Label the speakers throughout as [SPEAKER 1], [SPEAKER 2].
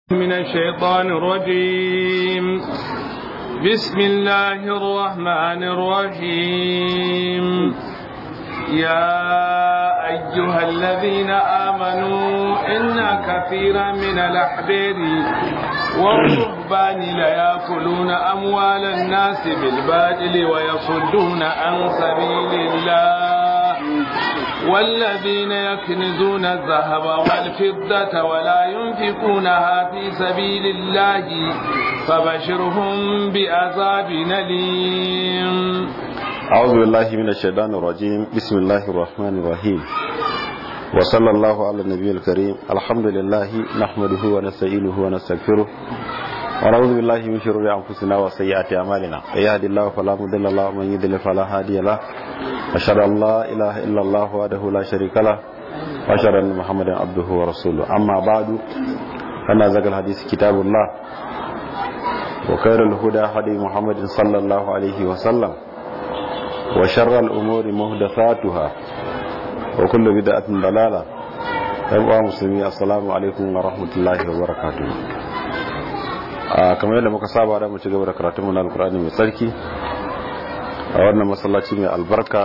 [SPEAKER 1] من الشيطان الرجيم بسم الله الرحمن الرحيم يا أيها الذين آمنوا إن كثيرا من الأحبار والرهبان ليأكلون أموال الناس بالباطل ويصدون عن سبيل الله والذين يكنزون الذهب والفضة ولا ينفقونها في سبيل الله فبشرهم بعذاب أليم
[SPEAKER 2] أعوذ بالله من الشيطان الرجيم بسم الله الرحمن الرحيم وصلى الله على النبي الكريم الحمد لله نحمده ونستعينه ونستغفره ونعوذ بالله من شرور أنفسنا وسيئات أعمالنا يهد الله فلا مضل له ومن يضلل فلا هادي له أشهد أن لا إله إلا الله وحده لا شريك له وأشهد أن محمدا عبده ورسوله أما بعد فإن ذكر الحديث كتاب الله وخير الهدى هدي محمد صلى الله عليه وسلم وشر الأمور محدثاتها وكل بدعة ضلالة أيها مسلمين السلام عليكم ورحمة الله وبركاته kamar yadda muka saba da mu ci gaba da karatun mu na alkur'ani mai tsarki a wannan masallaci mai albarka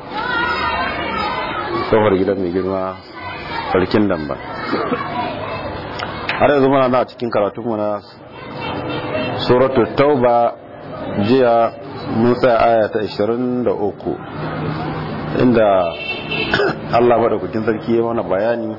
[SPEAKER 2] kofar gidan mai girma sarkin damba har yanzu muna na cikin karatun mu na suratul tauba jiya mun tsaya aya ta 23 inda Allah madaukakin sarki ya mana bayani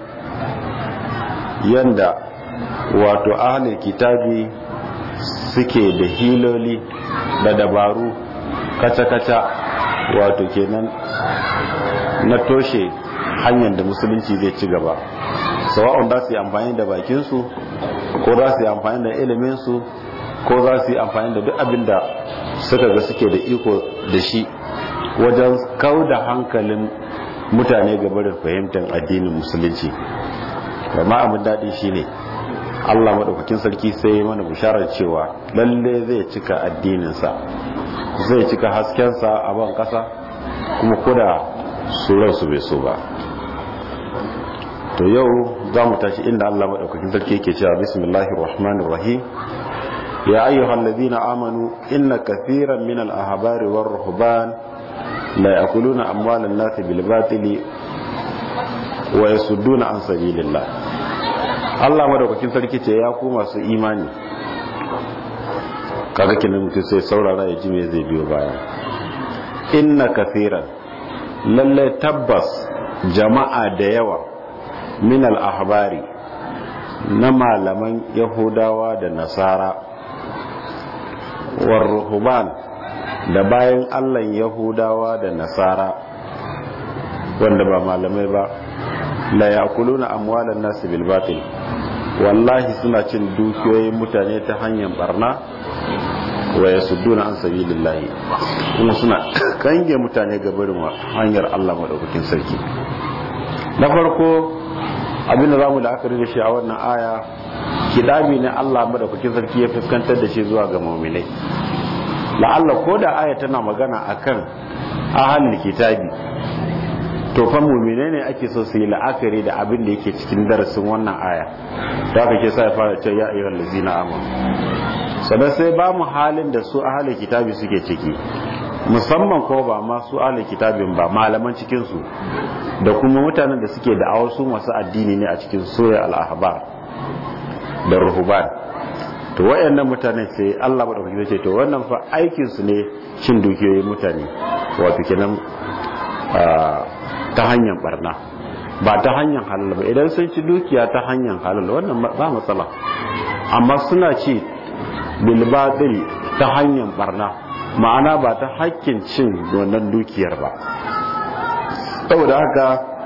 [SPEAKER 2] yanda wato ahlul kitabi suke da hiloli da dabaru kaca-kaca wato kenan na toshe hanyar da musulunci zai ci gaba sawa'un za su yi amfani da bakinsu ko za su yi amfani da iliminsu ko za su yi amfani da duk abin da suka ga suke da iko da shi wajen kau da hankalin mutane gabarin fahimtar addinin musulunci amma abin daɗi shi ne allah maɗaukakin sarki sai ya mana bisharar cewa lalle zai cika addininsa zai cika haskensa a ban ƙasa kuma kuda su bai so ba to yau za mu tashi inda allah maɗaukakin sarki yake cewa bismillahir rahmanir rahim يا أيها الذين آمنوا إن كثيرا من الأحبار والرهبان لا يأكلون أموال الناس بالباطل ويصدون عن سبيل الله Allah madaukakin sarki ce ya ku masu imani kaga kenan mutum sai saurara ya ji me zai biyo baya inna kathiran lalle tabbas jama'a da yawa min al ahbari na malaman yahudawa da nasara warruhuban da bayan allah yahudawa da nasara wanda ba malamai ba la yakuluna amwalan nasu bil batil wallahi suna cin dukiyoyin mutane ta hanyar barna wa yasudduna an sabilillahi kuma suna kange mutane ga barin hanyar Allah madaukakin sarki na farko abinda zamu la'akari da shi a wannan aya kidami ne Allah madaukakin sarki ya fuskantar da shi zuwa ga mu'minai la'alla ko da aya tana magana akan ahlul kitabi to fa mu'minai ne ake so su yi la'akari da abin da yake cikin darasin wannan aya da aka ke sa ya fara cewa ya ayyuhal ladzina amanu sannan sai ba mu halin da su ahlul kitabi suke ciki musamman ko ba ma su ahlul kitabin ba malaman cikin su da kuma mutanen da suke da su masu addini ne a cikin soya al-ahbar da ruhuban to wayannan mutane sai Allah madaukaki zai ce to wannan fa aikin su ne cin dukiyoyin mutane wato kenan ta hanyar barna ba ta hanyar halal ba idan sun ci dukiya ta hanyar halal wannan ba matsala amma suna ci bil batil ta hanyar barna ma'ana ba ta hakkin cin wannan dukiyar ba saboda haka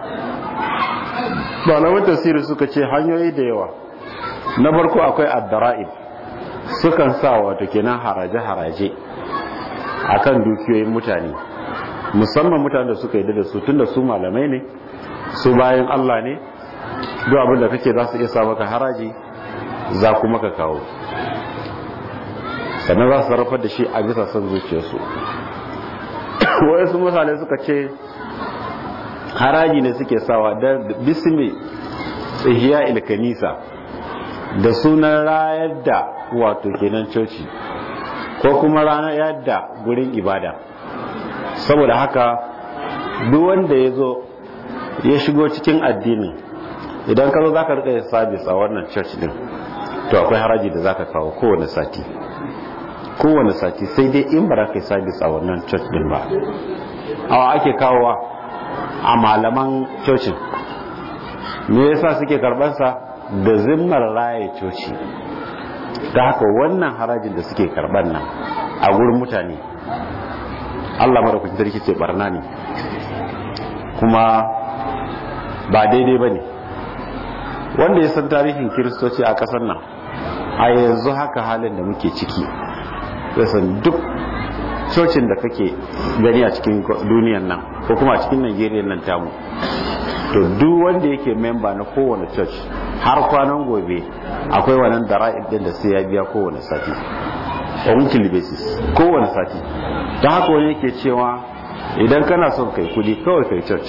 [SPEAKER 2] malaman tafsiri suka ce hanyoyi da yawa na farko akwai addara'ib sukan sa wato kenan haraje-haraje akan dukiyoyin mutane musamman mutane da suka yi da su tunda su malamai ne su bayan Allah ne duk abin da kake za su iya sa maka haraji za kuma ka kawo sannan za su sarrafar da shi a bisa son zuciyarsu wayansu mutane suka ce haraji ne suke sawa da bismi tsihiya ilkanisa da sunan rayar da wato kenan coci ko kuma ranar yadda gurin ibada saboda haka duk wanda ya zo ya shigo cikin addinin idan ka zo za ka rika sabis a wannan church din to akwai haraji da za ka kawo kowane sati kowane sati sai dai in ba ka yi sabis a wannan church din ba awa ake kawowa a malaman cocin me yasa suke karbansa da zimmar raye coci ta haka wannan harajin da suke karban nan a gurin mutane Allah madaukakin sarki ce barna ne kuma ba daidai ba ne wanda ya san tarihin kiristoci a ƙasar nan a yanzu haka halin da muke ciki ya san duk cocin da kake gani a cikin duniyan nan ko kuma a cikin Najeriya nan tamu to duk wanda yake memba na kowane church har kwanan gobe akwai wannan dara'ib din da sai ya biya kowane sati on weekly basis kowane sati don haka wani yake cewa idan kana son kai kudi kawai kai church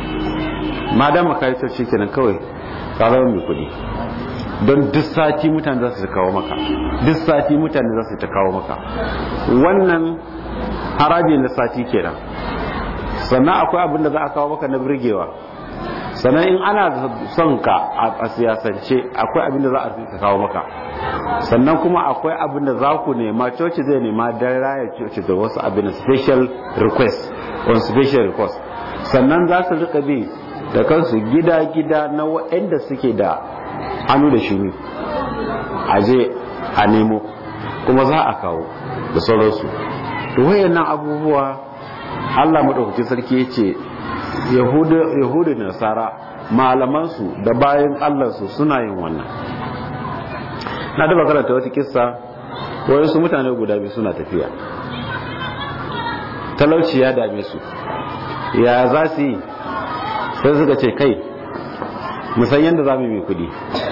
[SPEAKER 2] madama kai church kenan kawai ka zama mai kudi don duk sati mutane za su kawo maka duk sati mutane za su ta kawo maka wannan haraji na sati kenan sannan akwai abin da za a kawo maka na birgewa sannan in ana son ka a siyasance akwai abin da za a kawo maka sannan kuma akwai abin da za ku nema coci zai nema don raya coci da wasu abin special request on special request sannan za su rika bi da kansu gida-gida na waɗanda suke da hannu da shuni a je a nemo kuma za a kawo da sauransu to wayannan abubuwa Allah maɗaukaki sarki ya ce yahudu da nasara malamansu da bayan allansu suna yin wannan na daba karanta wata kissa wayansu mutane guda biyu suna tafiya talauci ya dame su ya za su yi sai suka ce kai musan yadda za mu yi kudi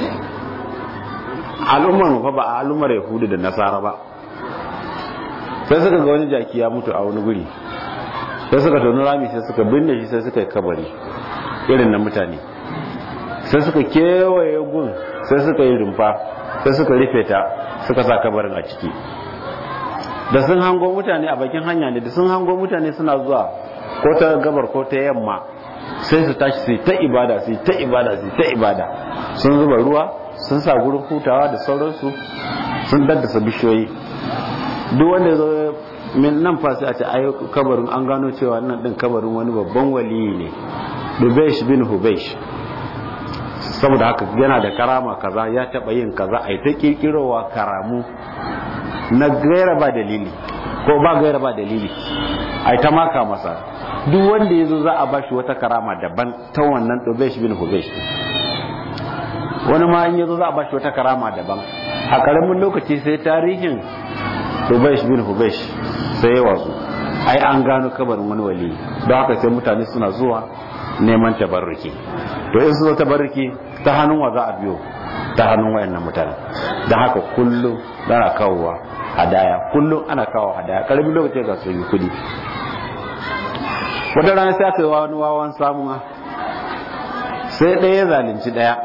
[SPEAKER 2] al'ummar mu fa ba a al'ummar yahudu da nasara ba sai suka ga wani jaki ya mutu a wani guri sai suka tonu rami sai suka binne shi sai suka yi kabari irin na mutane sai suka kewaye gun sai suka yi rumfa sai suka rufe ta suka sa kabarin a ciki da sun hango mutane a bakin hanya ne da sun hango mutane suna zuwa ko ta gabar ko ta yamma sai su tashi su ta ibada su ta ibada su ta ibada sun zuba ruwa sun sa gurin hutawa da sauransu sun daddasa bishiyoyi duk wanda ya zo min nan fa sai a ce ai kabarin an gano cewa nan din kabarin wani babban waliyi ne Dubesh bin Hubesh saboda haka yana da karama kaza ya taba yin kaza ai ta kirkirowa karamu na gaira ba dalili ko ba gaira ba dalili ai ta maka masa duk wanda yazo za a bashi wata karama daban ta wannan Dubesh bin Hubesh wani ma in yazo za a bashi wata karama daban a karamin lokaci sai tarihin Hubesh bin Hubesh sai ya wasu ai an gano kabarin wani wali don haka sai mutane suna zuwa neman tabarruki to in su zo tabarruki ta hannun wa za a biyo ta hannun wayannan mutane don haka kullum ana kawowa hadaya kullum ana kawo hadaya karamin lokaci ga su yi kudi wata rana sai aka yi wani wawan samuwa sai ɗaya ya zalunci ɗaya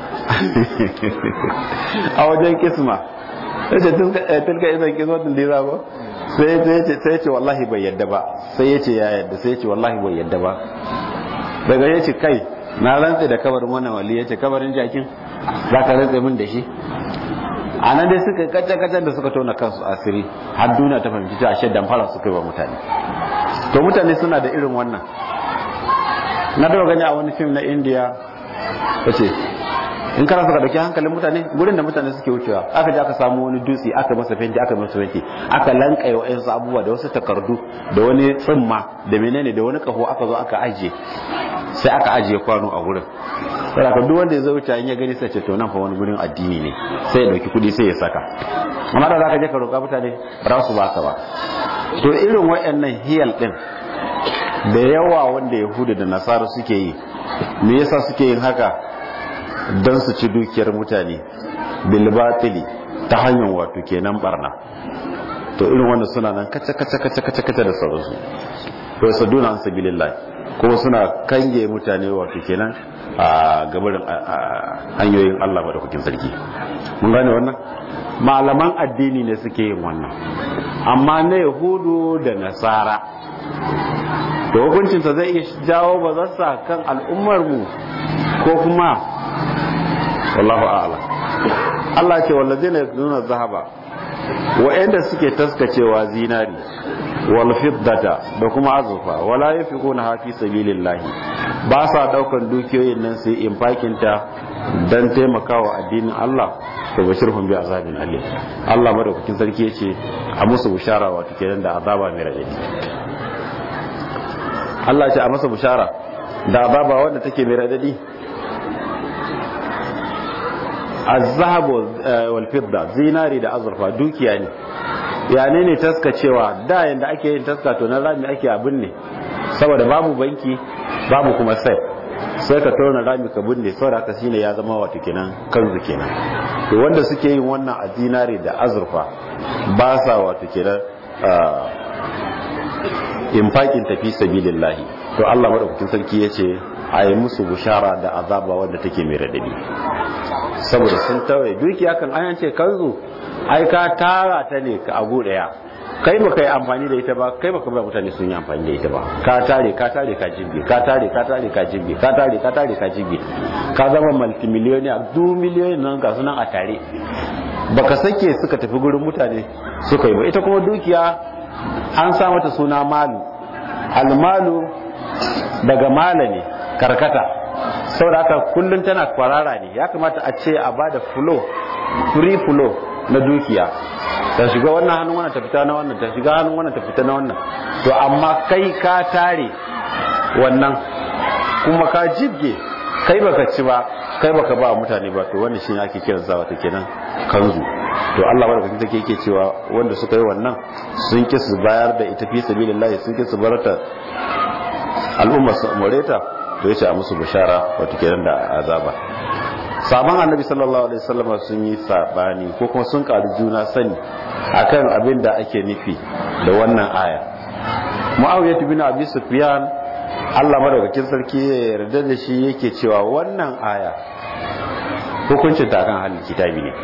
[SPEAKER 2] a wajen kisma sai tilka izan kismatin da ya ba sai ya ce wallahi bai yadda ba sai ya ce ya yadda sai ya ce wallahi bai yadda ba daga ya ce kai na rantse da kabarin wannan wali ya ce kabarin jakin za ka rantse min da shi a nan dai suka kacce kacce da suka tona kansu asiri har duniya ta fahimci ta ashe damfara suka yi wa mutane to mutane suna da irin wannan na daga gani a wani fim na indiya ta ce in kana suka dauki hankalin mutane gurin da mutane suke wucewa aka je aka samu wani dutse aka masa fenti aka masa fenti aka lankaye wa yansu abubuwa da wasu takardu da wani tsimma da menene da wani kaho aka zo aka ajiye sai aka ajiye kwano a gurin sai aka duk wanda ya zo wuce in ya gani sai ce to nan fa wani gurin addini ne sai ya dauki kudi sai ya saka amma da zaka je ka roƙa mutane ba su baka ba to irin wayannan hiyal din da yawa wanda yahudu da nasara suke yi me yasa suke yin haka don su ci dukiyar mutane bilbatili ta hanyar wato kenan barna to irin wanda suna nan kace kace kace kace kace da sauransu wa yasudduna an sabilillah kuma suna kange mutane wato kenan a gabarin hanyoyin Allah madaukakin sarki mun gane wannan malaman addini ne suke yin wannan amma na yahudu da nasara da hukuncinsa zai iya jawo ba zasa kan al'ummarmu ko kuma wallahu a'ala Allah ce wallazina yaknuna zahaba wa'anda suke taskacewa zinari wal fiddata da kuma azurfa wala yafiquna hafi sabilillahi ba sa daukan dukiyoyin nan sai infakin ta dan taimakawa addinin Allah to bashirhum bi azabin alim Allah madaukakin sarki yace a musu bushara wato kenan da azaba mai radadi Allah ce a masa bushara da azaba wanda take mai radadi az-zahab wal fidda zinari da azurfa dukiya ne yane ne taskacewa da yanda ake yin taska to na rami ake abin ne saboda babu banki babu kuma sai sai ka tona rami ka binne saboda haka shine ya zama wato kenan kanzu kenan to wanda suke yin wannan a zinari da azurfa ba sa wato kenan infakin tafi sabilillahi to Allah madaukakin sarki yace a yi musu bushara da azaba wanda take mai radadi saboda sun tawaye dukiya kan an ce kanzu ai ka tara ta ne ka abu daya kai baka yi amfani da ita ba kai baka ba mutane sun yi amfani da ita ba ka tare ka tare ka jibge ka tare ka tare ka jibge ka tare ka tare ka jibge ka zama multimillionaire du miliyoyin nan ga sunan a tare baka sake suka tafi gurin mutane suka yi ba ita kuma dukiya an sa mata suna malu almalu daga mala ne karkata saboda haka kullum tana kwarara ne ya kamata a ce a bada flow free flow na dukiya ta shiga wannan hannun wannan ta fita na wannan ta shiga hannun wannan ta fita na wannan to amma kai ka tare wannan kuma ka jibge kai baka ci ba kai baka ba mutane ba to wannan shine ake kiran sa wata kenan kanzu to Allah barkatun take yake cewa wanda suka yi wannan sun ki su bayar da ita fi sabilillah sun ki su barata al'umma su amureta to yace a musu bishara wato kenan da azaba sabon annabi sallallahu alaihi wasallam sun yi sabani ko kuma sun karu juna sani akan abin da ake nufi da wannan aya muawiyah bin abi sufyan Allah madaukakin sarki ya yarda da shi yake cewa wannan aya hukuncin ta akan halin kitabi ne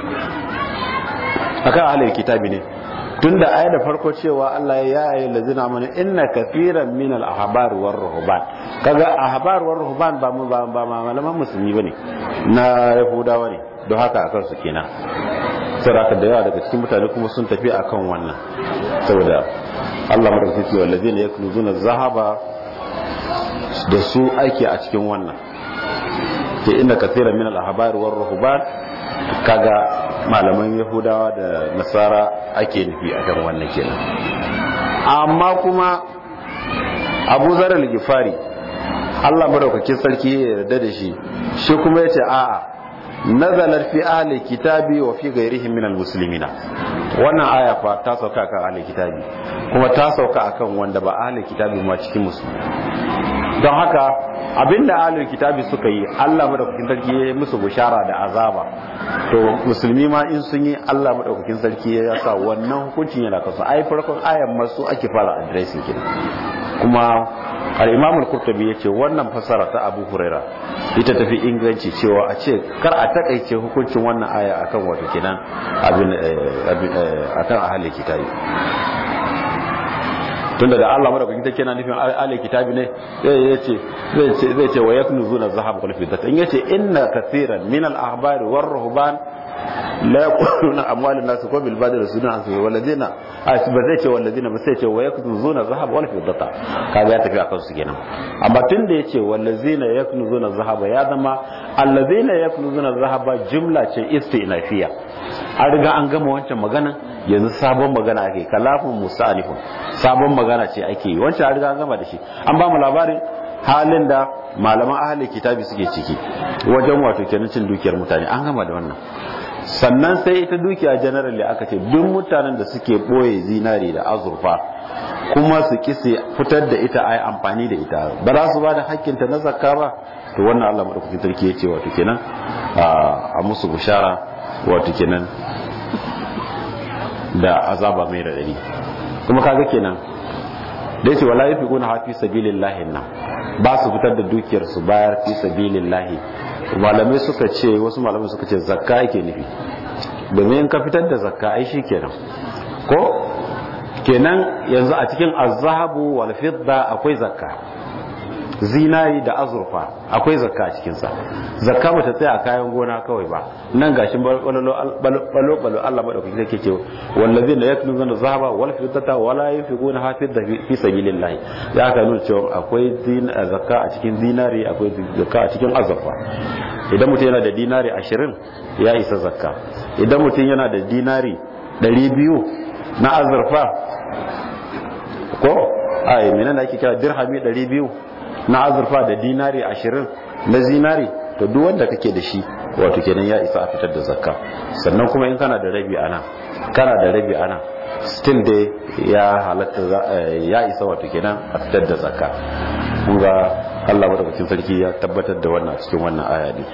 [SPEAKER 2] akan halin kitabi ne tunda aya da farko cewa Allah ya yi lazina mana inna kafiran min al ahbar war ruhban kaga ahbar war ruhban ba mu ba malaman musulmi bane na yahudawa ne don haka akan su kenan saboda da yawa daga cikin mutane kuma sun tafi akan wannan saboda Allah madaukakin cewa lazina yakunuzuna zahaba da su ake a cikin wannan ke inna kafiran min al ahbar war ruhban kaga malaman yahudawa da nasara ake nufi a kan wannan kenan amma kuma abu zarar gifari allah madaukakin sarki ya yarda da shi shi kuma ya ce a'a nazalar fi ahli kitabi wa fi gairihim minal muslimina wannan aya fa ta sauka kan ahli kitabi kuma ta sauka akan wanda ba ahli kitabi ma cikin musulmi don haka abinda ahlul kitabi suka yi Allah madaukakin sarki ya yi musu bushara da azaba to musulmi ma in sun yi Allah madaukakin sarki ya sa wannan hukuncin yana kasu ai farkon ayan masu ake fara addressing kenan kuma al-Imam al-Qurtubi yace wannan fasara ta Abu Huraira ita tafi inganci cewa a ce kar a takaice hukuncin wannan aya akan wato kenan abin akan ahlul kitabi tunda da Allah madaukakin take yana nufin ahli kitabi ne zai ce zai ce zai ce wa yaknuzuna zahab wal fiddat in yace inna kaseeran min al ahbari war ruhban la yaquluna amwalun nas ko bil badil sunan su walladina ba zai ce walladina ba sai ce wa yaknuzuna zahab wal fiddata kaga ya tafi akan su kenan amma tunda yace wallazina yaknuzuna zahaba ya zama allazina yaknuzuna zahaba jumla ce istinafiya an riga an gama wancan magana yanzu sabon magana ake kalafin musalifun sabon magana ce ake yi wancan an riga an gama da shi an ba mu labarin halin da malaman ahli kitabi suke ciki wajen wato kenan cin dukiyar mutane an gama da wannan sannan sai ita dukiya generally aka ce duk mutanen da suke boye zinari da azurfa kuma su kise fitar da ita ai amfani da ita ba za su ba da hakkinta na zakka ba to wannan Allah madaukakin sarki ya ce wato kenan a musu bushara wato kenan da azaba mai radadi kuma kaga kenan da yace wala yafiquna ha fi sabilillahi nan ba su fitar da dukiyar su bayar fi sabilillahi malamai suka ce wasu malamai suka ce zakka yake nufi domin in ka fitar da zakka ai kenan ko kenan yanzu a cikin azhabu wal fidda akwai zakka zinari da azurfa akwai zakka a cikinsa zakka ba ta tsaya a kayan gona kawai ba nan gashin balo balo Allah madaukaki yake ce wallazi la yaknuzuna zahaba wal fiddata wala yunfiquna ha fi sabilillah ya ka nuna cewa akwai zakka a cikin zinari akwai zakka a cikin azurfa idan mutum yana da dinari 20 ya isa zakka idan mutum yana da dinari 200 na azurfa ko ai menene ake kira dirhami 200 na azurfa da dinari ashirin na zinari to duk wanda kake da shi wato kenan ya isa a fitar da zakka sannan kuma in kana da rabi ana kana da rabi ana still dai ya halatta ya isa wato kenan a fitar da zakka kun ga Allah madaukakin sarki ya tabbatar da wannan cikin wannan aya ne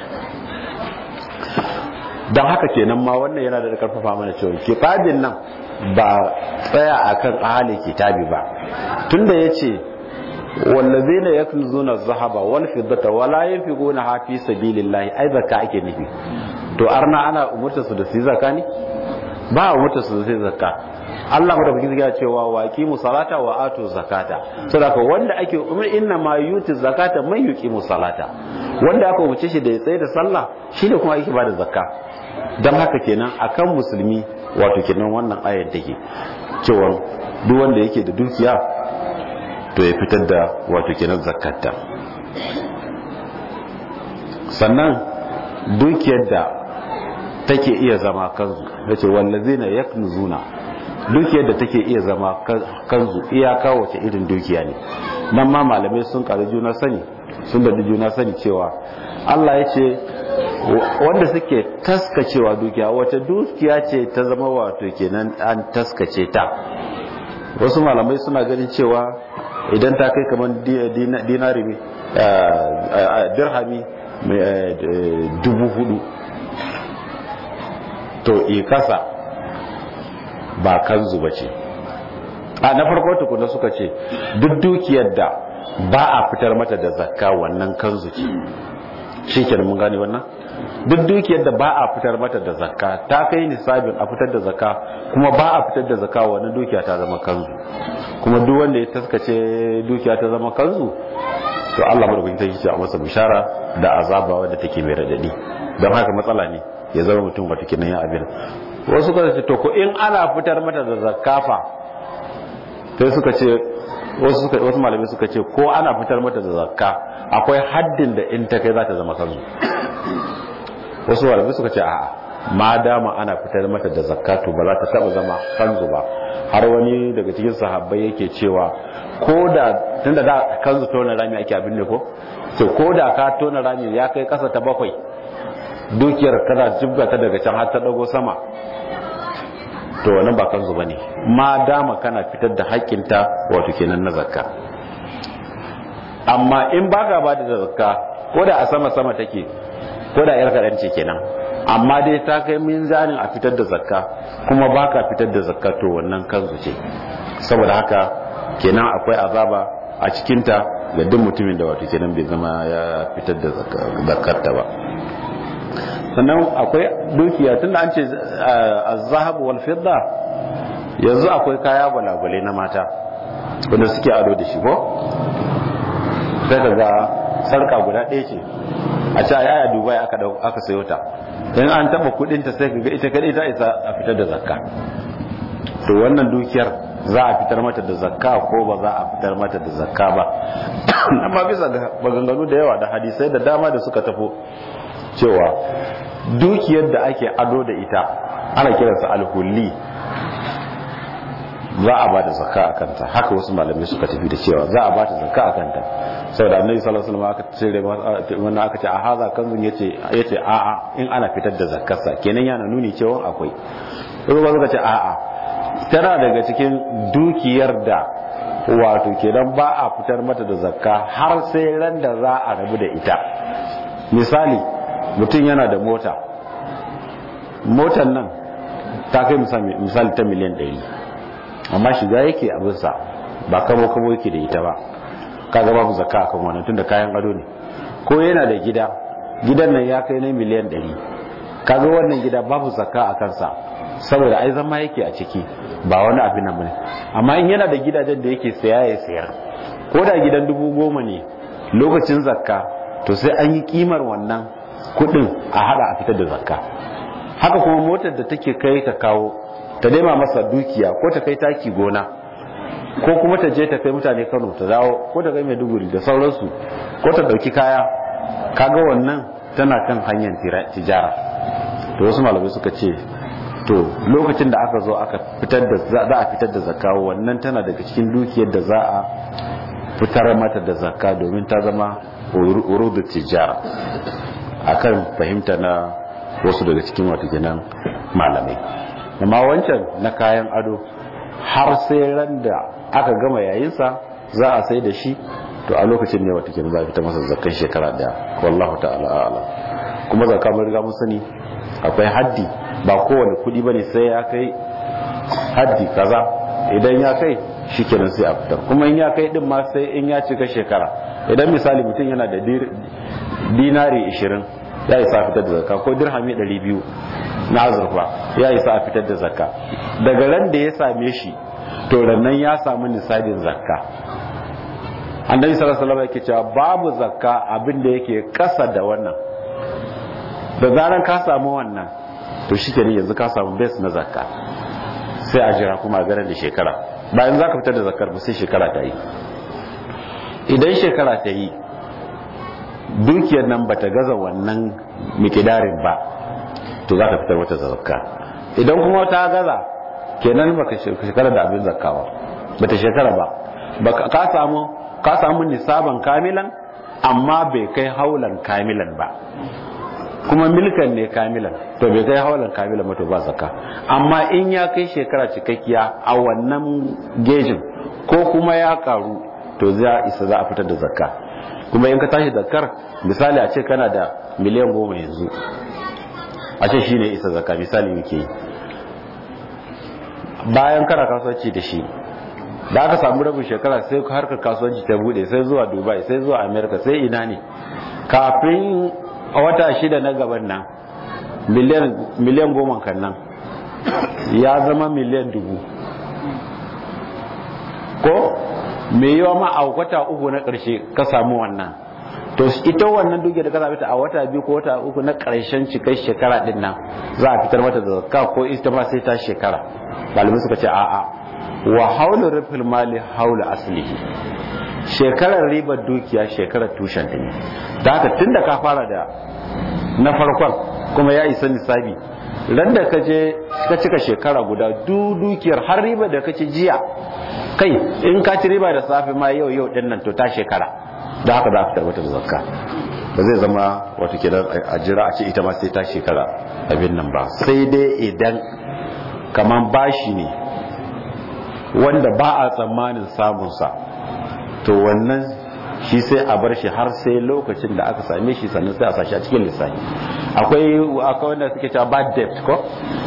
[SPEAKER 2] dan haka kenan ma wannan yana da karfafa mana cewa kitabin nan ba tsaya akan ahli kitabi ba tunda yace wallazina yaknuzuna adh-dhahaba wal fiddata wala yunfiquna fi sabilillahi ai zakka ake nufi to arna ana umurta su da su zakka ne ba umurta su da su zakka Allah madaukakin ya cewa wa aqimu salata wa atu zakata saboda wanda ake umar inna ma yuti zakata man yuqimu salata wanda aka umarce shi da ya tsaye da sallah shine kuma yake bada zakka dan haka kenan akan musulmi wato kenan wannan ayar take cewa duk wanda yake da dukiya to ya fitar da wato kenan zakatta sannan dukiyar da take iya zama kanzu yace wallazina yaknuzuna dukiyar da take iya zama kanzu iyaka wace irin dukiya ne nan ma malamai sun karu juna sani sun da juna sani cewa Allah ya ce wanda suke taskacewa dukiya wace dukiya ce ta zama wato kenan an taskace ta wasu malamai suna ganin cewa idan ta kai kamar dinari dirhami dubu hudu to i kasa ba kanzu ba ce a na farko tukuna suka ce duk dukiyar da ba a fitar mata da zakka wannan kanzu ce shi ke mun gane wannan duk dukiyar da ba a fitar mata da zakka ta kai nisabin a fitar da zakka kuma ba a fitar da zakka wannan dukiya ta zama kanzu kuma duk wanda ya taskace dukiya ta zama kanzu to Allah madaukakin sarki ce a masa bishara da azaba wadda take mai radadi don haka matsala ne ya zama mutum wata kinan ya abin wasu suka ce to ko in ana fitar mata da zakafa sai suka ce wasu suka wasu malamai suka ce ko ana fitar mata da zakka akwai haddin da in ta kai za ta zama kanzu wasu malamai suka ce a'a ma dama ana fitar mata da zakka to ba za ta taba zama kanzu ba har wani daga cikin sahabbai yake cewa ko da tunda da kanzu tona rami ake abin ne ko to ko da ka tona rami ya kai kasa ta bakwai dukiyar kana jibga ta daga can har ta dago sama to wannan ba kanzu bane ma dama kana fitar da haƙƙinta wato kenan na zakka amma in baka ba da zakka ko da a sama sama take ko da yar kadan ce kenan amma dai ta kai minzanin a fitar da zakka kuma baka fitar da zakka to wannan kanzu ce saboda haka kenan akwai azaba a cikinta ga duk mutumin da wato kenan bai zama ya fitar da zakkarta ba sannan akwai dukiya tunda an ce az-zahab wal fidda yanzu akwai kaya gwalagwale na mata wanda suke ado da shi ko sai ka ga sarka guda ɗaya ce a ce ai aya dubai aka aka sayo ta in an taba kudin ta sai ka ga ita kadai ta isa a fitar da zakka to wannan dukiyar za a fitar mata da zakka ko ba za a fitar mata da zakka ba amma bisa ga maganganu da yawa da hadisai da dama da suka tafo cewa dukiyar da ake ado da ita ana kiransa alhulli za a ba da zakka a kanta haka wasu malamai suka tafi da cewa za a ba ta zakka a kanta saboda annabi sallallahu alaihi wasallam aka cire wannan aka ce a haza kanzun yace yace a a in ana fitar da zakkarsa kenan yana nuni cewa akwai wasu ba suka ce a a tana daga cikin dukiyar da wato kenan ba a fitar mata da zakka har sai ran da za a rabu da ita misali mutum yana da mota motar nan ta kai misali ta miliyan 100 amma shiga yake abinsa ba kabo kabo yake da ita ba kaga babu zakka akan wannan tunda kayan ado ne ko yana da gida gidan nan ya kai na miliyan 100 kaga wannan gida babu zakka a kansa saboda ai zama yake a ciki ba wani abin nan bane amma in yana da gidajen da yake saya ya sayar ko da gidan dubu goma ne lokacin zakka to sai an yi kimar wannan kudin a hada a fitar da zakka haka kuma motar da take kai ta kawo ta daima masa dukiya ko ta kai taki gona ko kuma ta je ta kai mutane Kano ta dawo ko ta kai Maiduguri da sauransu ko ta dauki kaya kaga wannan tana kan hanyar tijara to wasu malamai suka ce to lokacin da aka zo aka fitar da za a fitar da zakka wannan tana daga cikin dukiyar da za a fitar mata da zakka domin ta zama urudu tijara akan fahimta na wasu daga cikin wata ginan malamai amma wancan na kayan ado har sai ran da aka gama yayinsa za a sai da shi to a lokacin ne wata ginan za a fita masa zakkan shekara daya wallahu ta'ala a'ala kuma zakka mun riga mun sani akwai haddi ba kowane kudi bane sai ya kai haddi kaza idan ya kai shikenan sai a fitar kuma in ya kai din ma sai in ya cika shekara idan misali mutum yana da dinari 20 ya isa a fitar da zakka ko dirhami 200 na azurfa ya isa a fitar da zakka daga ran da ya same shi to rannan ya samu nisabin zakka annabi sallallahu alaihi wasallam yake cewa babu zakka abin da yake kasa da wannan da zaran ka samu wannan to shi kenan yanzu ka samu base na zakka sai a jira kuma a ganin da shekara bayan za ka fitar da zakkar ba sai shekara ta yi idan shekara ta yi dukiyar nan bata gaza wannan mikidarin ba to za ka fitar wata zakka idan kuma ta gaza kenan baka shekara da abin zakka ba bata shekara ba ka samu ka samu nisaban kamilan amma bai kai haulan kamilan ba kuma milkan ne kamilan to bai kai haulan kamilan mato ba zakka amma in ya kai shekara cikakkiya a wannan gejin ko kuma ya karu to za isa za a fitar da zakka kuma in ka tashi zakkar misali a ce kana da miliyan goma yanzu a ce shine isa zakka misali muke yi bayan kana kasuwanci da shi da aka samu rabin shekara sai harkar kasuwanci ta bude sai zuwa dubai sai zuwa america sai ina ne kafin a wata shida na gaban nan miliyan goma kan nan ya zama miliyan dubu ko mai yawa ma a wata uku na ƙarshe ka samu wannan to ita wannan duke da ka zaɓi ta a wata biyu ko wata uku na ƙarshen cikai shekara ɗin nan za a fitar mata da zakka ko ita ma sai ta shekara malamai suka ce a'a wa haula rufin mali haula aslihi shekarar ribar dukiya shekarar tushen ta ne da haka tun da ka fara da na farkon kuma ya isa nisabi ran da ka je ka cika shekara guda du dukiyar har riba da ka ci jiya kai in ka ci riba da safe ma yau yau din nan to ta shekara da haka za ka tarbata da zakka ba zai zama wata kidan a jira a ce ita ma sai ta shekara abin nan ba sai dai idan kaman bashi ne wanda ba a tsammanin samunsa to wannan shi sai a bar shi har sai lokacin da aka same shi sannan sai a sashi a cikin lissafi akwai akwai wanda suke cewa bad debt ko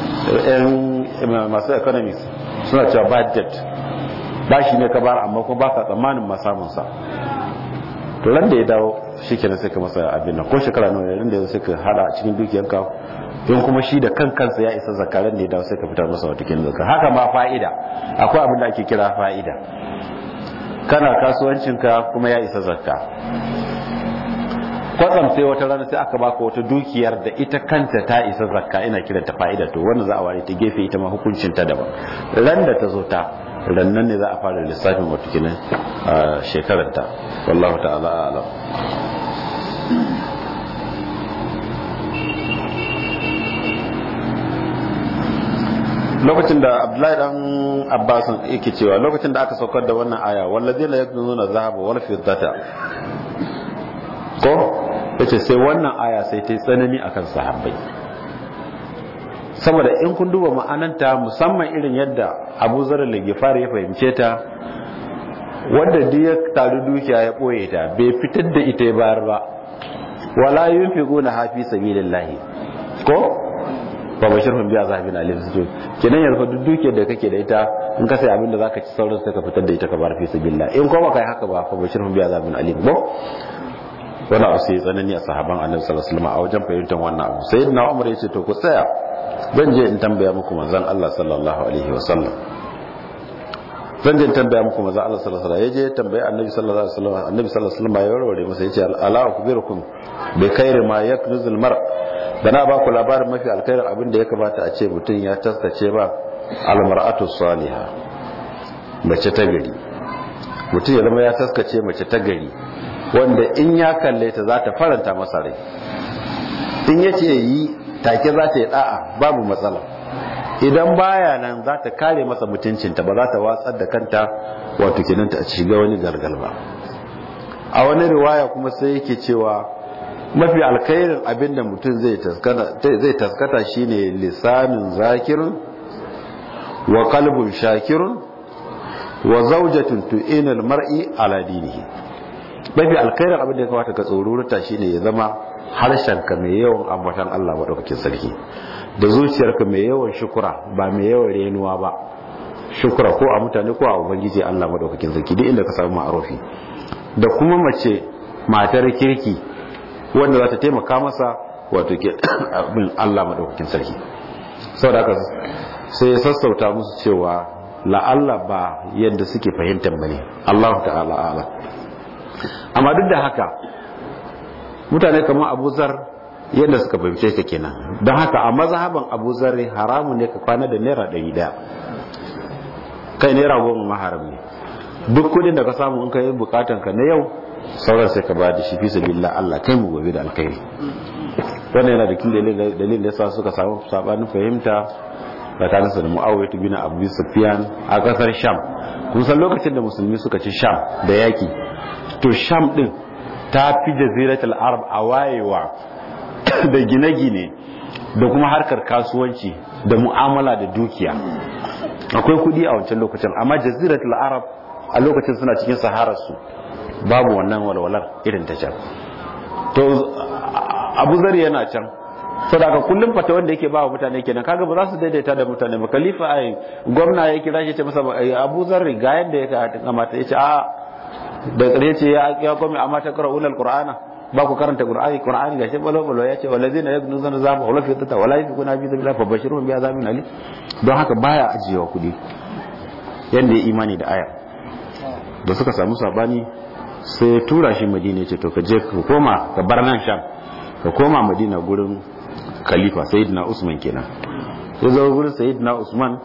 [SPEAKER 2] masu economics suna cewa bad debt ba shi ne ka bar amma kuma ba ka tsammanin ma samunsa to ran da ya dawo shi kenan sai ka masa abin nan ko shekara nawa ran da ya sai ka hada a cikin dukiyanka in kuma shi da kan kansa ya isa zakaran da ya dawo sai ka fitar masa wata kin zakka haka ma fa'ida akwai abin da ake kira fa'ida kana kasuwancinka kuma ya isa zakka kwatsam sai wata rana sai aka baka wata dukiyar da ita kanta ta isa zakka ina kiranta fa'ida to wannan za a ware ta gefe ita ma hukuncin ta daban ran da ta zo ta rannan ne za a fara lissafin wata kinan shekarar ta wallahu ta'ala a'lam lokacin da abdullahi dan abbas yake cewa lokacin da aka saukar da wannan aya wallazina yaknuzuna dhahaba wal fiddata ko yace sai wannan aya sai ta yi tsanani akan sahabbai saboda in kun duba ma'ananta musamman irin yadda Abu Zar al-Ghifari ya fahimce ta wanda duk ya taru dukiya ya boye ta bai fitar da ita ya bayar ba wala yunfiquna hafi sabilillahi ko ba bashirhum bi azabin alim su kenan yanzu duk dukiyar da kake da ita in ka sai abin da zaka ci sauran sai ka fitar da ita ka bar fi sabilillah in kuma kai haka ba fa bashirhum bi azabin alim ba wani abu sai tsanani a sahaban annabi sallallahu alaihi wasallam a wajen fahimtar wannan abu sayyidina umar yace to ku tsaya zan je in tambaya muku manzon Allah sallallahu alaihi wasallam zan je in tambaya muku manzon Allah sallallahu alaihi wasallam yaje tambaya annabi sallallahu alaihi wasallam annabi sallallahu alaihi wasallam ya warware masa yace ala akbirukum bi khairi ma yaknuzul mar da na ba ku labarin mafi alkhairin abin da ya kamata a ce mutum ya taskace ba almar'atu salihah mace ta gari mutum ya zama ya taskace mace ta gari wanda in ya kalle ta za ta faranta masa rai in ya ce yi take za ta yi da'a babu matsala idan baya nan za ta kare masa mutuncinta ba za ta watsar da kanta wato kinanta a shiga wani gargal ba a wani riwaya kuma sai yake cewa mafi alkhairin abin da mutum zai taskata shine lisanin zakirun wa kalbun shakirun wa zaujatun tu'inul mar'i ala dinihi mafi alkhairin abin da ya kamata ka tsoruruta shine ya zama harshenka mai yawan ambatan Allah madaukakin sarki da zuciyarka mai yawan shukura ba mai yawan renuwa ba shukura ko a mutane ko a ubangiji Allah madaukakin sarki duk inda ka samu ma'arufi da kuma mace matar kirki wanda za ta taimaka masa wato ke abin Allah madaukakin sarki saboda haka sai ya sassauta musu cewa la'alla ba yadda suke fahimtar bane Allah ta'ala ala amma duk da haka mutane kamar Abu Zar yadda suka fahimce ta kenan don haka a mazhaban Abu Zar haramun ne ka kwana da naira ɗari ɗaya kai naira goma maharam ne duk kudin da ka samu in ka yi bukatan ka na yau sauran sai ka ba da shi fi sabilillah Allah kai mu gobe da alkhairi wannan yana da kin dalilin da yasa suka samu sabanin fahimta tsakanin sa da Muawiya bin Abu Sufyan a kasar Sham kun san lokacin da musulmi suka ci Sham da yaki to Sham din ta fi jaziratul Arab a wayewa da gine-gine da kuma harkar kasuwanci da mu'amala da dukiya akwai kudi a wancan lokacin amma jaziratul Arab a lokacin suna cikin sahararsu babu wannan walwalar irin ta can to abu zari yana can saboda kullum fata wanda yake ba wa mutane kenan kaga ba za su daidaita da mutane ba khalifa ai gwamna ya kira shi ce masa abu zarri ga yanda ya kamata ya ce a da ƙarshe ce ya ya kome amma ta qur'an alqur'ana ba ku karanta qur'ani qur'ani ga shi balo balo ya ce walazina yaknuzuna zaba wala fi tata wala yakuna bi sabilillah fa bashirhum bi azabin ali don haka baya ajiyewa kudi yanda ya imani da aya da suka samu sabani sai ya tura shi madina ce to ka je ka koma ka bar nan sham ka koma madina gurin khalifa sayyidina usman kenan ya zo gurin sayyidina usman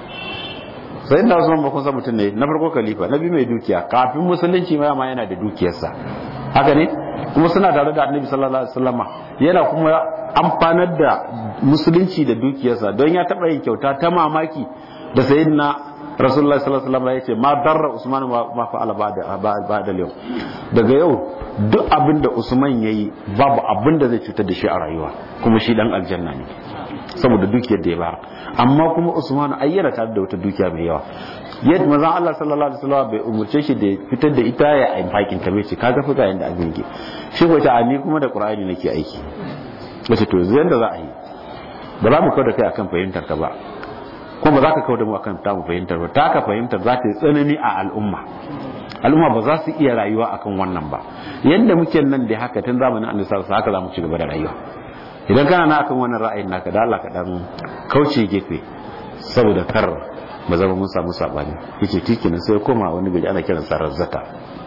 [SPEAKER 2] sayyidina usman ba kun san mutum ne na farko khalifa na biyu mai dukiya kafin musulunci ma ma yana da dukiyarsa haka ne kuma suna tare da annabi sallallahu alaihi wasallama yana kuma amfanar da musulunci da dukiyarsa don ya taba yin kyauta ta mamaki da sayyidina rasulullah sallallahu alaihi wasallam yace ma darra usman ma fa'ala ba'da ba'da yau daga yau duk abin da usman yayi babu abin da zai cutar da shi a rayuwa kuma shi dan aljanna ne saboda dukiyar da ya ba amma kuma usman ayyana tare da wata dukiya mai yawa yadda manzon Allah sallallahu alaihi wasallam bai umurce shi da fitar da ita ya infakin ta bai ce kaga fi ga yanda abin yake shi ko ta ni kuma da qur'ani nake aiki wace to yanzu yanda za a yi ba za mu kawo da kai akan fahimtar ka ba kuma ba za ka kawo da mu akan tamu fahimtar ba ta ka fahimtar za ta yi tsanani a al'umma al'umma ba za su iya rayuwa akan wannan ba yanda muke nan da haka tun zamanin annabi sallallahu alaihi haka za mu ci gaba da rayuwa idan kana na akan wannan ra'ayin naka da Allah ka dan kauce gefe saboda kar ba zama mun samu sabani yace tikinan sai koma wani gari ana kiran sa razzata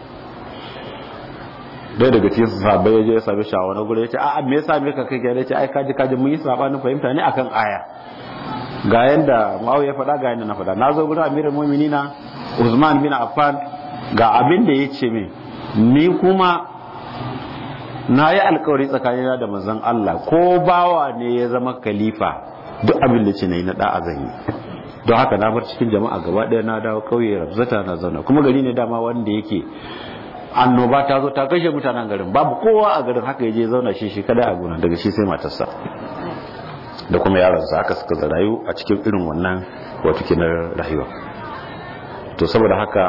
[SPEAKER 2] dai daga cikin sahabbai ya je ya same shi a wani guri ya ce a'a me yasa me ka kai ya ce ai kaji kaji mun yi sabanin fahimta ne akan aya ga yanda Muawiya ya faɗa ga yanda na faɗa na zo gurin Amirul Mu'minina Usman bin Affan ga abin da yace min ni kuma na yi alkawari tsakanina da manzon Allah ko bawa ne ya zama khalifa duk abin da ce na yi na da'a zan yi don haka na bar cikin jama'a gaba ɗaya na dawo kauye rabzata na zauna kuma gari ne dama wanda yake annoba ta zo ta kashe mutanen garin babu kowa a garin haka ya je zauna shi shi kada a gona daga shi sai matarsa da kuma yaransa haka suka rayu a cikin irin wannan wato kenan rayuwa to saboda haka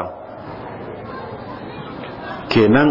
[SPEAKER 2] kenan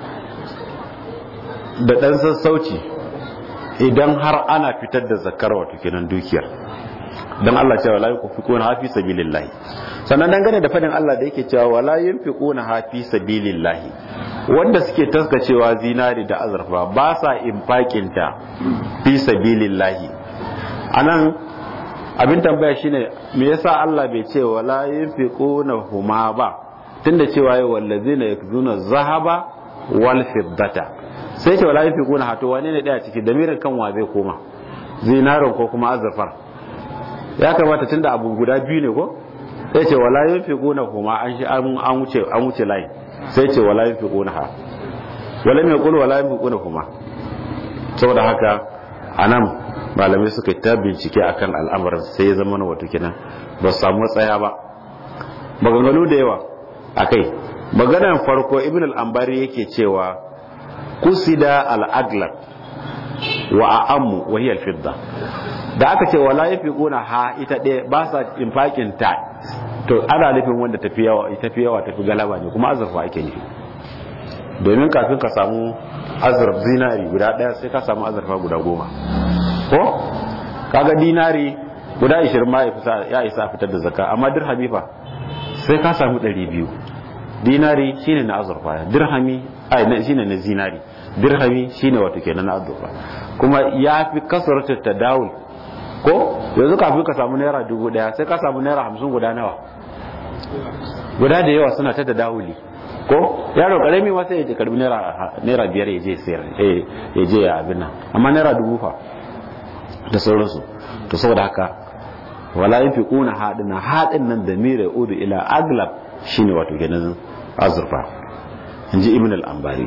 [SPEAKER 2] da ɗan sassauci idan har ana fitar da zakar wato kenan dukiyar dan Allah cewa la yunfiquna hafi sabilillah sannan dangane da fadin Allah da yake cewa wala yunfiquna hafi sabilillah wanda suke taskacewa zinari da azurfa ba sa infakin ta fi sabilillah anan abin tambaya shine me yasa Allah bai ce wala yunfiquna huma ba tunda cewa ya wallazina yakzuna zahaba wal fiddata sai ce wala yunfiquna hato wane ne daya ciki damirin kan wa zai koma zinarin ko kuma azurfar ya kamata tunda abu guda biyu ne ko sai ce wala yunfiquna huma an shi an wuce an wuce layi sai ce wala yunfiquna ha wala mai qul wala yunfiquna huma saboda haka anan malamai suka ta bincike akan al'amarin sai ya zama wato kenan ba su samu tsaya ba maganganu da yawa akai maganar farko ibn al-ambari yake cewa kusida al-aglab wa a'ammu wa hiya al-fidda da aka ce wala yafiquna ha ita ɗaya ba sa infakin ta to ana nufin wanda tafi yawa tafi yawa tafi galaba ne kuma azurfa ake nufi domin kafin ka samu azurf zinari guda ɗaya sai ka samu azurfa guda goma ko kaga dinari guda 20 ma ya isa fitar da zakka amma dirhami fa sai ka samu 200 dinari shine na azurfa dirhami ai shine na zinari dirhami shine wato kenan na azurfa kuma ya fi kasarta tadawul ko yanzu kafin ka samu naira dubu daya sai ka samu naira hamsin guda nawa guda da yawa suna ta tadawuli ko yaro karami ma sai ya je karbi naira biyar ya je sayar ya je ya abin nan amma naira dubu fa da sauransu to saboda haka wala yafiquna hadina hadin nan da mira udu ila aglab shine wato kenan azurfa inji ibn al-ambari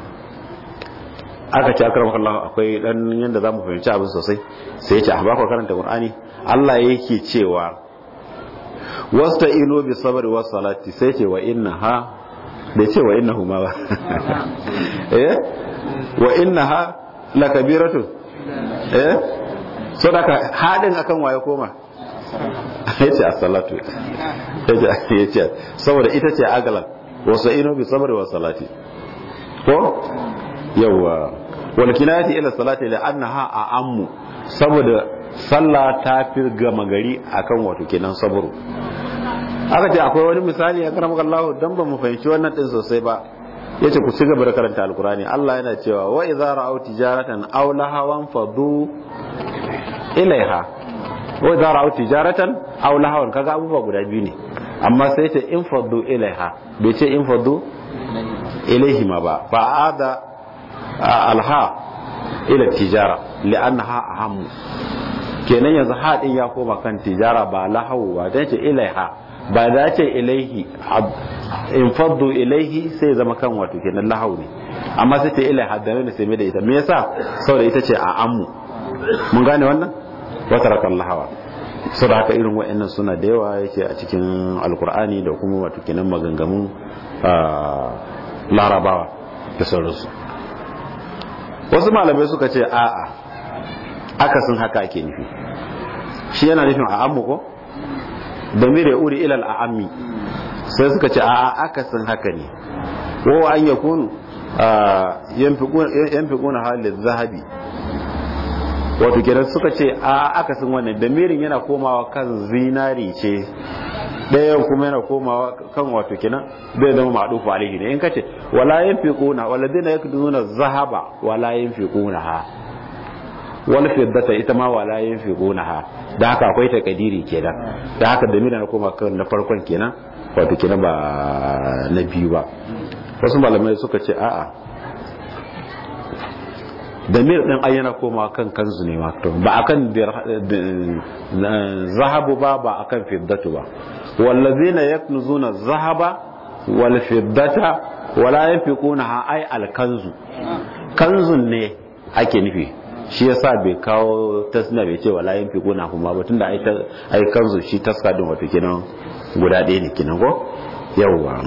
[SPEAKER 2] aka ce akramaka Allah akwai dan yanda zamu fahimci abin sosai sai ya ce a baka karanta Qur'ani Allah yake cewa wasta'inu bi sabri was salati sai ce wa innaha bai ce wa innahu ma ba eh wa innaha lakabiratu eh so daga hadin akan waye koma yace as-salatu yace saboda ita ce agalan wasta'inu bi sabri was salati ko yawa wal kinayati ila salati la annaha a'ammu saboda sallah ta fi gama gari akan wato kenan saburu aka ce akwai wani misali a karamar Allah dan ba mu fahimci wannan din sosai ba yace ku cigaba da karanta alkurani Allah yana cewa wa idza ra'aw tijaratan aw lahawan fadu ilaiha wa idza ra'aw tijaratan aw lahawan kaga abubuwa guda biyu ne amma sai ta in fadu ilaiha bai ce in fadu ilaihi ma ba fa ada alha ila tijara li'annaha ahammu kenan yanzu haɗin ya koma kan tijara ba lahawu ba dan ce ilaiha ba da ce ilaihi in faddu ilaihi sai zama kan wato kenan lahau ne amma sai ta ilaiha da ne sai mai da ita me yasa saboda ita ce a ammu mun gane wannan wata rakan lahawa saboda haka irin wa'annan suna da yawa yake a cikin alkur'ani da kuma wato kenan maganganun larabawa da sauransu wasu malamai suka ce a'a akasin haka ake nufi shi yana nufin a ammu ko damir ya uri ilal a'ammi sai suka ce a akasin haka ne ko an ya kunu yanfiquna halin zahabi wato kenan suka ce a akasin wannan damirin yana komawa kan zinari ce ɗayan kuma yana komawa kan wato kenan zai zama ma'dufu alaihi ne in kace wala yanfiquna walladina yakduna zahaba wala yanfiquna ha wal fiddata ita ma wala yanfiquna ha da haka akwai takadiri kenan da haka da mina na koma kan na farkon kenan wato kenan ba na biyu ba wasu malamai suka ce a'a damir din ayyana koma kan kanzu ne wato ba akan zahabu ba ba akan fiddatu ba wallazina yaknuzuna zahaba wal fiddata wala yanfiquna ha ay al kanzu kanzun ne ake nufi shi yasa bai kawo tasna bai ce wala yanfi gona kuma ba tunda ai ai kanzu shi taska din wato kenan guda ɗaya ne kenan ko yawwa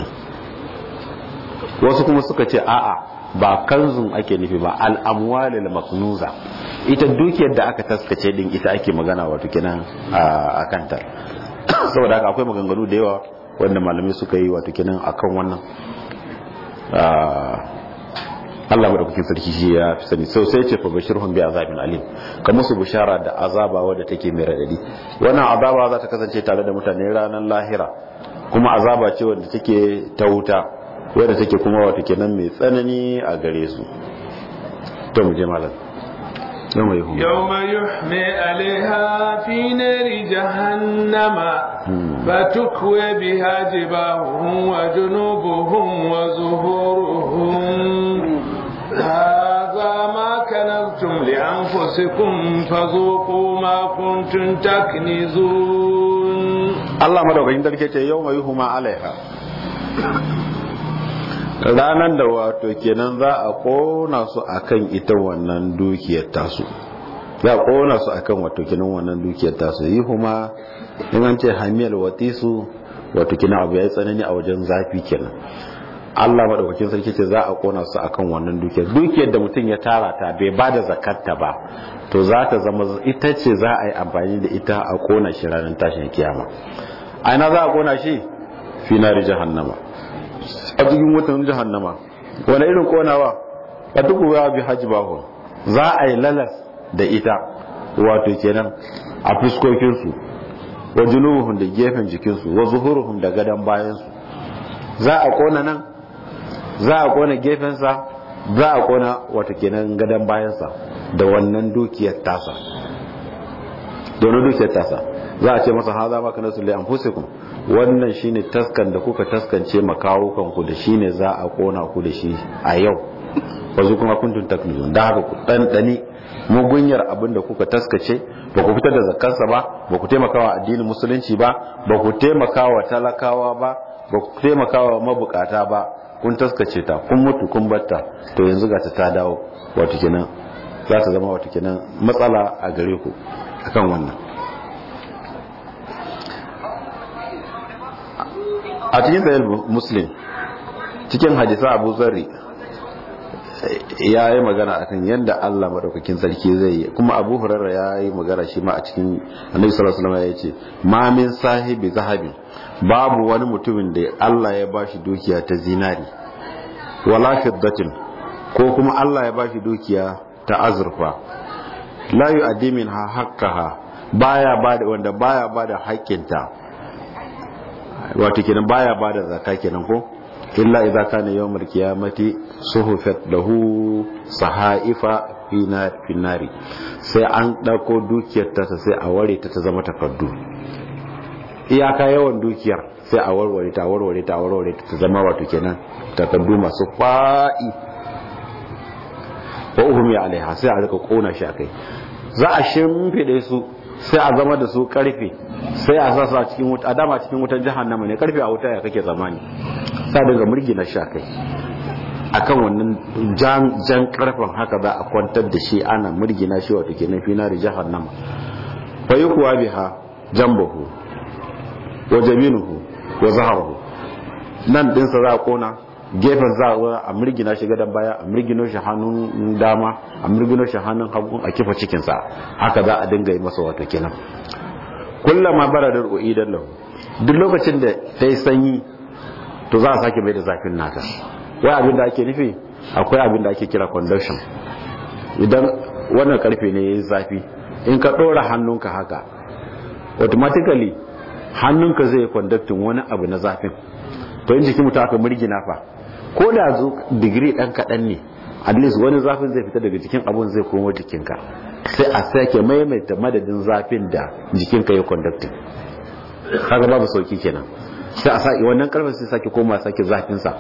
[SPEAKER 2] wasu kuma suka ce a'a ba kanzun ake nufi ba al amwalil maknuza ita dukiyar da aka taskace din ita ake magana wato kenan a kanta saboda haka akwai maganganu da yawa wanda malamai suka yi wato kenan akan wannan Allah madaukakin sarki shi ya fi sani sau sai ce fa bashirhum bi azabin alim ka musu bishara da azaba wadda take mai radadi wannan azaba za ta kasance tare da mutane ranar lahira kuma azaba ce wadda take ta wuta wadda take kuma wata kenan mai tsanani a gare su to mu je malam يوم يحمى
[SPEAKER 1] يوم يحمى عليها في نار جهنم فتكوى بها جباههم وجنوبهم وظهورهم هذا ما كنزتم لأنفسكم فذوقوا ما كنتم تكنزون
[SPEAKER 2] الله مدوكين ذلك يوم يحمى عليها ranar da wato kenan za a kona su akan ita wannan dukiyar tasu za a kona su akan wato kenan wannan dukiyar tasu yi kuma in an ce hamiyar watisu wato kenan abu ya yi tsanani a wajen zafi kenan Allah madaukakin sarki ce za a kona su akan wannan dukiyar dukiyar da mutum ya tara ta bai ba da zakatta ba to za ta zama ita ce za a yi amfani da ita a kona shi ranar tashin kiyama a ina za a kona shi fi nari jahannama a cikin wutan jahannama wani irin konawa a duk wa bi hajji bahu za a yi lalas da ita wato kenan a fuskokinsu wa junubuhum da gefen jikinsu wa zuhuruhum da gadon bayansu za a kona nan za a kona gefensa za a kona wato kenan gadon bayansa da wannan dukiyar tasa domin dukiyar tasa za a ce masa haza maka nasu li anfusikum wannan shine taskan da kuka taskance makawukan ku da shine za a kona ku da shi a yau wazu kuma kuntun taknizun da haka ku dandani mugunyar abin da kuka taskace ba ku fitar da zakkansa ba ba ku taimakawa addinin musulunci ba ba ku taimakawa talakawa ba ba ku taimakawa mabukata ba kun taskace ta kun mutu kun batta to yanzu ga ta ta dawo wato kenan za ta zama wato kenan matsala a gare ku akan wannan a cikin sayar muslim cikin hadisa abu zarri ya yi magana akan yadda Allah madaukakin sarki zai yi kuma abu hurarra ya yi magana shi ma a cikin annabi sallallahu alaihi wasallam ya ce ma min sahibi zahabi babu wani mutumin da Allah ya bashi dukiya ta zinari wala fiddatin ko kuma Allah ya bashi dukiya ta azurfa la yu'addi minha haqqaha baya bada wanda baya bada haƙƙinta wato kenan baya bada zakka kenan ko illa idza kana yawmul qiyamati suhufat lahu sahaifa fi nari sai an dauko dukiyar ta sai a ware ta ta zama takardu iyaka yawan dukiyar sai a warware ta warware ta warware ta zama wato kenan takardu masu fa'i wa uhumi alaiha sai a rika kona shi akai za a shimfide su sai a zama da su karfe sai a sa su a cikin wuta a dama cikin wutar jahannama ne karfe a wuta ya kake zamani sai daga murgi na sha kai akan wannan jan jan karfen haka za a kwantar da shi ana murgina shi wato kenan fi nari jahannama fa yuqwa biha jambahu wa jaminuhu wa zaharuhu nan din sa za a kona gefen za a mirgina shi gadon baya a mirgino shi hannun dama a mirgino shi hannun hagu a kifa cikinsa haka za a dinga yi masa wato kenan kullama baradar uidan lahu duk lokacin da ta yi sanyi to za a sake mai da zafin nata wai abin da ake nufi akwai abin da ake kira conduction idan wannan karfe ne ya yi zafi in ka ɗora hannunka haka automatically hannunka zai conducting wani abu na zafin to in jikin mutum aka mirgina fa ko da zo digiri ɗan kaɗan ne at least wani zafin zai fita daga jikin abun zai komo jikinka sai a sake maimaita madadin zafin da jikinka ya conducting kaga babu sauki kenan sai a sake wannan karfin sai sake koma sake zafin sa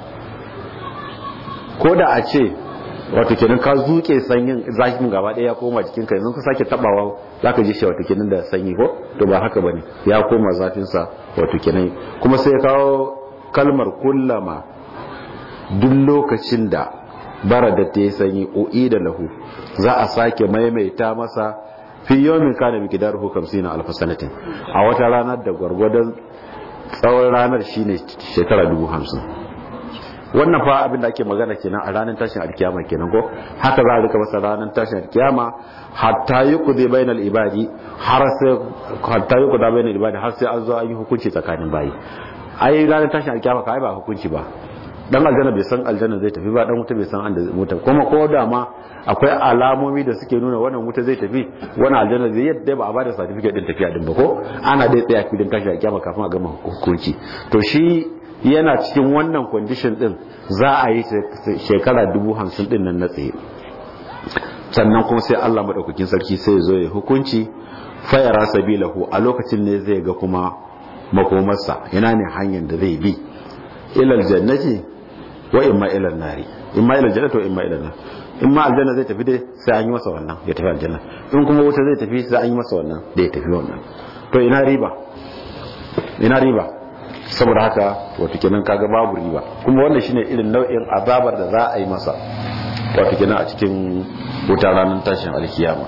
[SPEAKER 2] ko da a ce wato kenan ka zuke sanyin zafin gaba ɗaya ya koma jikinka yanzu ka sake tabawa zaka ji shi wato kenan da sanyi ko to ba haka bane ya koma zafin sa wato kenan kuma sai ya kawo kalmar kullama duk lokacin da bara da ta yi sanyi o'i da lahu za a sake maimaita masa fi yomin kana miki dar hukam sina alfasanatin a wata ranar da gwargwadon tsawon ranar shine shekara dubu hamsin wannan fa abin da ake magana kenan a ranar tashin alkiyama kenan ko haka za a rika masa ranar tashin alkiyama hatta yi kudi bainal ibadi har sai hatta yi kudi bainal ibadi har sai an zo an yi hukunci tsakanin bayi ai ranar tashin alkiyama ka ai ba hukunci ba dan aljanna bai san aljanna zai tafi ba dan wuta bai san an da wuta kuma ko da ma akwai alamomi da suke nuna wannan wuta zai tafi wannan aljanna zai yadda ba a bada certificate din tafiya din ba ko ana dai tsaya filin tashi a kiyama kafin a gama hukunci to shi yana cikin wannan condition din za a yi shekara dubu hamsin din nan na tsaye sannan kuma sai Allah madaukakin sarki sai ya zo ya hukunci fayara sabilahu a lokacin ne zai ga kuma makomarsa yana ne hanyar da zai bi ilal jannati wa imma ilal nari imma ilal jannati wa imma ilal nar imma aljanna zai tafi dai sai an yi masa wannan ya tafi aljanna in kuma wuta zai tafi sai an yi masa wannan da ya tafi wannan to ina riba ina riba saboda haka wato kenan kaga babu riba kuma wannan shine irin nau'in azabar da za a yi masa wato kenan a cikin wuta ranar tashin alkiyama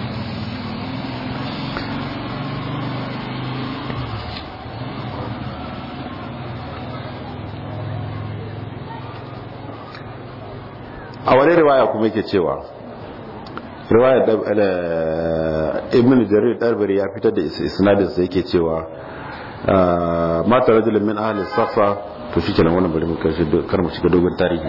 [SPEAKER 2] a wani riwaya kuma yake cewa riwaya ibn jarir darbari ya fitar da isnadin sa yake cewa mata rajulun min ahli safa to shi kenan wannan bari mu kar mu shiga dogon tarihi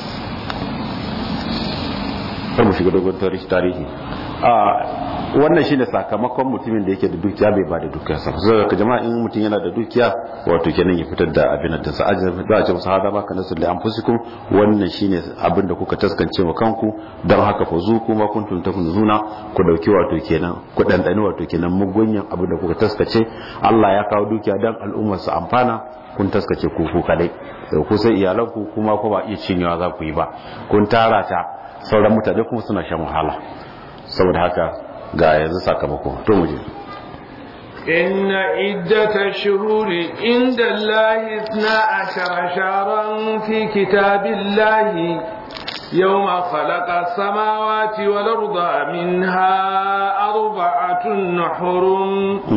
[SPEAKER 2] kar mu shiga dogon tarihi wannan shine sakamakon mutumin da yake da dukiya bai ba da dukiya sa sai ka jama'a in mutum yana da dukiya wato kenan ya fitar da abin da sa ajin za a ce musu hada maka nasu li anfusikum wannan shine abin da kuka taskance wa kanku dan haka fa zu kuma kuntum takunzuna ku dauki wato kenan ku dandani wato kenan mugunyan abin da kuka taskace Allah ya kawo dukiya dan al'ummar su amfana kun taskace ku ku kadai sai ku sai iyalanku kuma ko ba iya cinyewa za ku yi ba kun tara ta sauran mutane kuma suna shan wahala saboda haka ga yanzu sakamako to muje
[SPEAKER 1] إن عدة الشهور عند الله اثنا عشر شهرا في كتاب الله يوم خلق السماوات والأرض منها أربعة حرم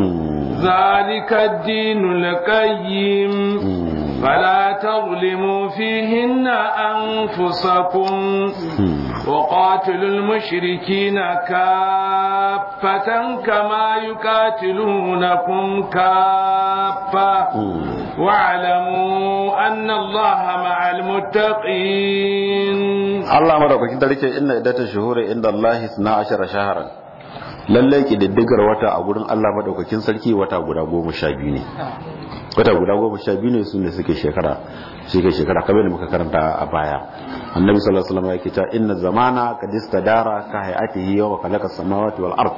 [SPEAKER 1] ذلك الدين القيم فلا تظلموا فيهن أنفسكم وقاتلوا المشركين كافة كما يقاتلونكم كافة واعلموا أن الله مع المتقين
[SPEAKER 2] الله مرحبا كنت لك إن إدة الشهور عند الله 12 شهرا lallai ƙididdigar wata a gurin Allah madaukakin sarki wata guda goma sha biyu ne wata guda goma sha biyu ne su ne suke shekara suke shekara kamar da muka karanta a baya annabi sallallahu alaihi wasallam yake cewa inna zamana qad istadara ka hayatihi yawma khalaqa samawati wal ard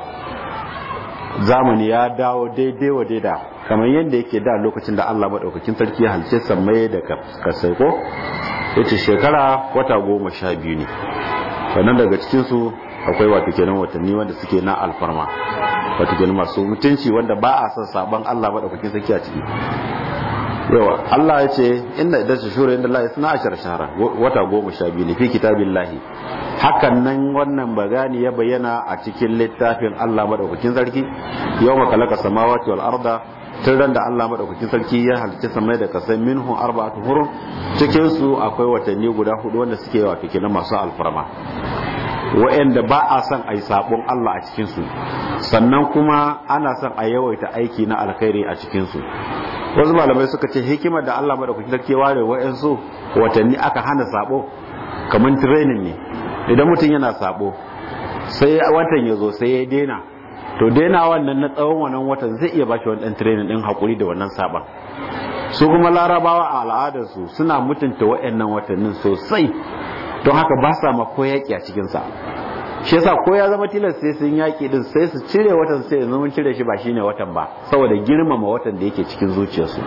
[SPEAKER 2] zamani ya dawo daidai wa daida kamar yadda yake da lokacin da Allah madaukakin sarki ya halice sammai da kasai ko yace shekara wata goma sha biyu ne sannan daga cikin su akwai wato kenan watanni wanda suke na alfarma wato kenan masu mutunci wanda ba a son saban Allah madaukakin sarki a ciki yawa Allah ya ce inna idan su shura inda Allah suna ashar shahara wata goma sha biyu ne fi kitabillahi hakan nan wannan bagani ya bayyana a cikin littafin Allah madaukakin sarki yawma khalaqa samawati wal arda tun ran da Allah madaukakin sarki ya halicci samai da kasai minhu arba'atu hurum cikin su akwai watanni guda hudu wanda suke wato kenan masu alfarma wa'anda ba a son a yi sabon Allah a cikinsu sannan kuma ana son a yawaita aiki na alkhairi a cikinsu wasu malamai suka ce hikimar da Allah madaukakin sarki ware wa'ansu watanni aka hana sabo kamar training ne idan mutum yana sabo sai watan ya zo sai ya daina to daina wannan na tsawon wannan watan zai iya bashi wani dan training din hakuri da wannan saban su kuma larabawa a al'adarsu suna mutunta wa'annan watannin sosai don haka ba sa ma ko yaƙi a cikinsa shi yasa ko ya zama tilas sai sun yaƙi din sai su cire watan sai yanzu mun cire shi ba shine watan ba saboda girmama watan da yake cikin zuciyarsu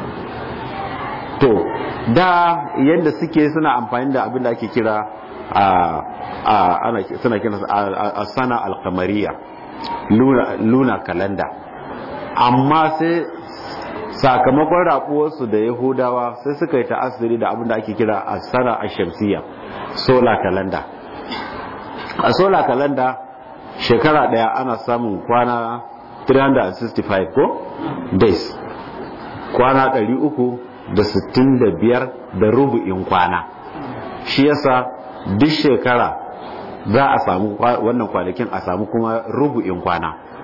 [SPEAKER 2] to da yadda suke suna amfani da abin da ake kira a ana suna kira a sana alkamariya luna kalanda amma sai sakamakon rabuwarsu da yahudawa sai suka yi ta'asiri da abin da ake kira a sana a shamsiyya solar calendar a solar calendar shekara daya ana samun kwana 365 ko days kwana 365 da rubu'in kwana shi yasa duk shekara za a samu wannan kwanakin a samu kuma rubu'in kwana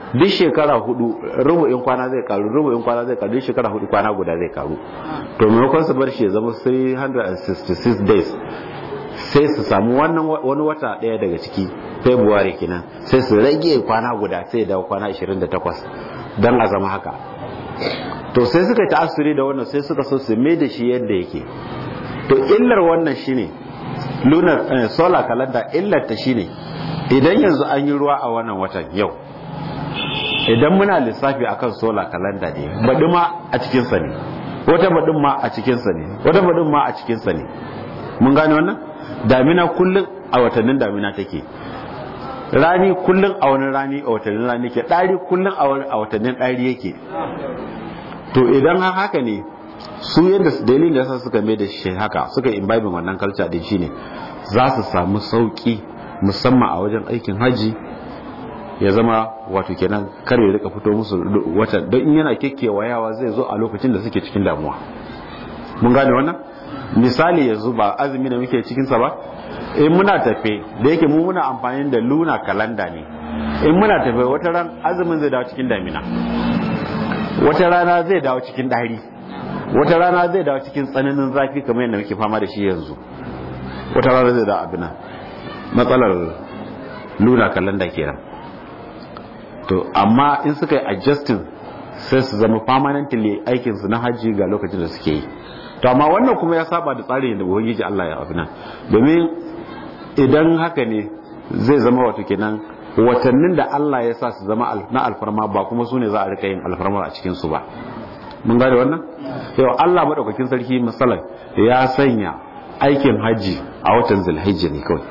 [SPEAKER 2] duk shekara hudu rubu'in kwana zai karu rubu'in kwana zai karu duk shekara hudu kwana guda zai karu to maimakon su bar shi ya zama 366 days sai su samu wannan wani wata daya daga ciki february kenan sai su rage kwana guda sai dawo kwana 28 don a zama haka to sai suka yi ta'asiri da wannan sai suka so su mai da shi yadda yake to illar wannan shine lunar solar calendar illar ta shine idan yanzu an yi ruwa a wannan watan yau idan muna lissafi akan solar calendar ne baɗi ma a cikinsa ne wata baɗin ma a cikinsa ne wata baɗin ma a cikinsa ne mun gane wannan damina kullum a watannin damina take rani kullum a wani rani a watannin rani ke ɗari kullum a watannin ɗari yake to idan haka ne su yadda dalilin da suka mai da shi haka suka imbibin wannan culture din shine za su samu sauki musamman a wajen aikin haji ya zama wato kenan kar ya rika fito musu wata don in yana yawa zai zo a lokacin da suke cikin damuwa mun gane wannan misali yanzu ba azumi da muke cikinsa ba in muna tafe da yake mu muna amfani da luna kalanda ne in muna tafe wata ran azumin zai dawo cikin damina wata rana zai dawo cikin ɗari wata rana zai dawo cikin tsananin zafi kamar yadda muke fama da shi yanzu wata rana zai dawo abina matsalar luna kalanda kenan to amma in suka yi adjusting sai su zama permanently aikinsu na hajji ga lokacin da suke yi to amma wannan kuma ya saba da tsarin da ubangiji Allah ya abina domin idan haka ne zai zama wato kenan watannin da Allah ya sa su zama na alfarma ba kuma su ne za a rika yin alfarma a cikin su ba mun gane wannan yau Allah madaukakin sarki misalan ya sanya aikin hajji a watan zulhijja ne kawai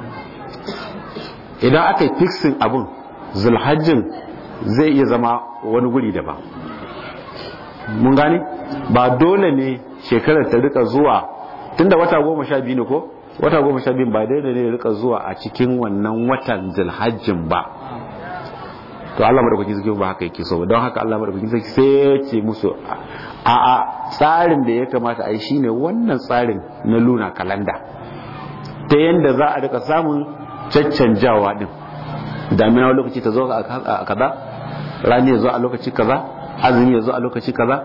[SPEAKER 2] idan aka yi fixing abun zulhajjin zai iya zama wani guri daban mun gane ba dole ne shekarar ta rika zuwa tunda wata goma sha biyu ne ko wata goma sha biyu ba daidai ne rika zuwa a cikin wannan watan zulhajjin ba to Allah madaukakin sarki ba haka yake so don haka Allah madaukakin sarki sai ya ce musu a a tsarin da ya kamata a yi shine wannan tsarin na luna kalanda ta yanda za a rika samun caccanjawa din damina wani lokaci ta zo a kaza rani ya zo a lokaci kaza azumi ya zo a lokaci kaza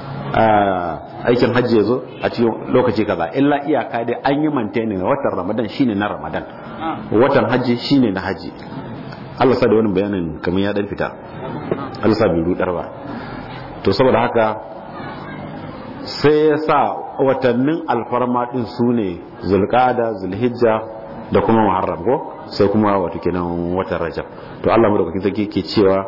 [SPEAKER 2] aikin hajji ya zo a cikin lokaci kaza illa iyaka dai an yi maintaining watan ramadan shine na ramadan watan hajji shine na hajji Allah sa da wani bayanin kamar ya dan fita Allah sa bai rudar ba to saboda haka sai ya sa watannin alfarma din su ne zulqada zulhijja da kuma muharram ko sai kuma wato kenan watan rajab to Allah madaukakin sarki ke cewa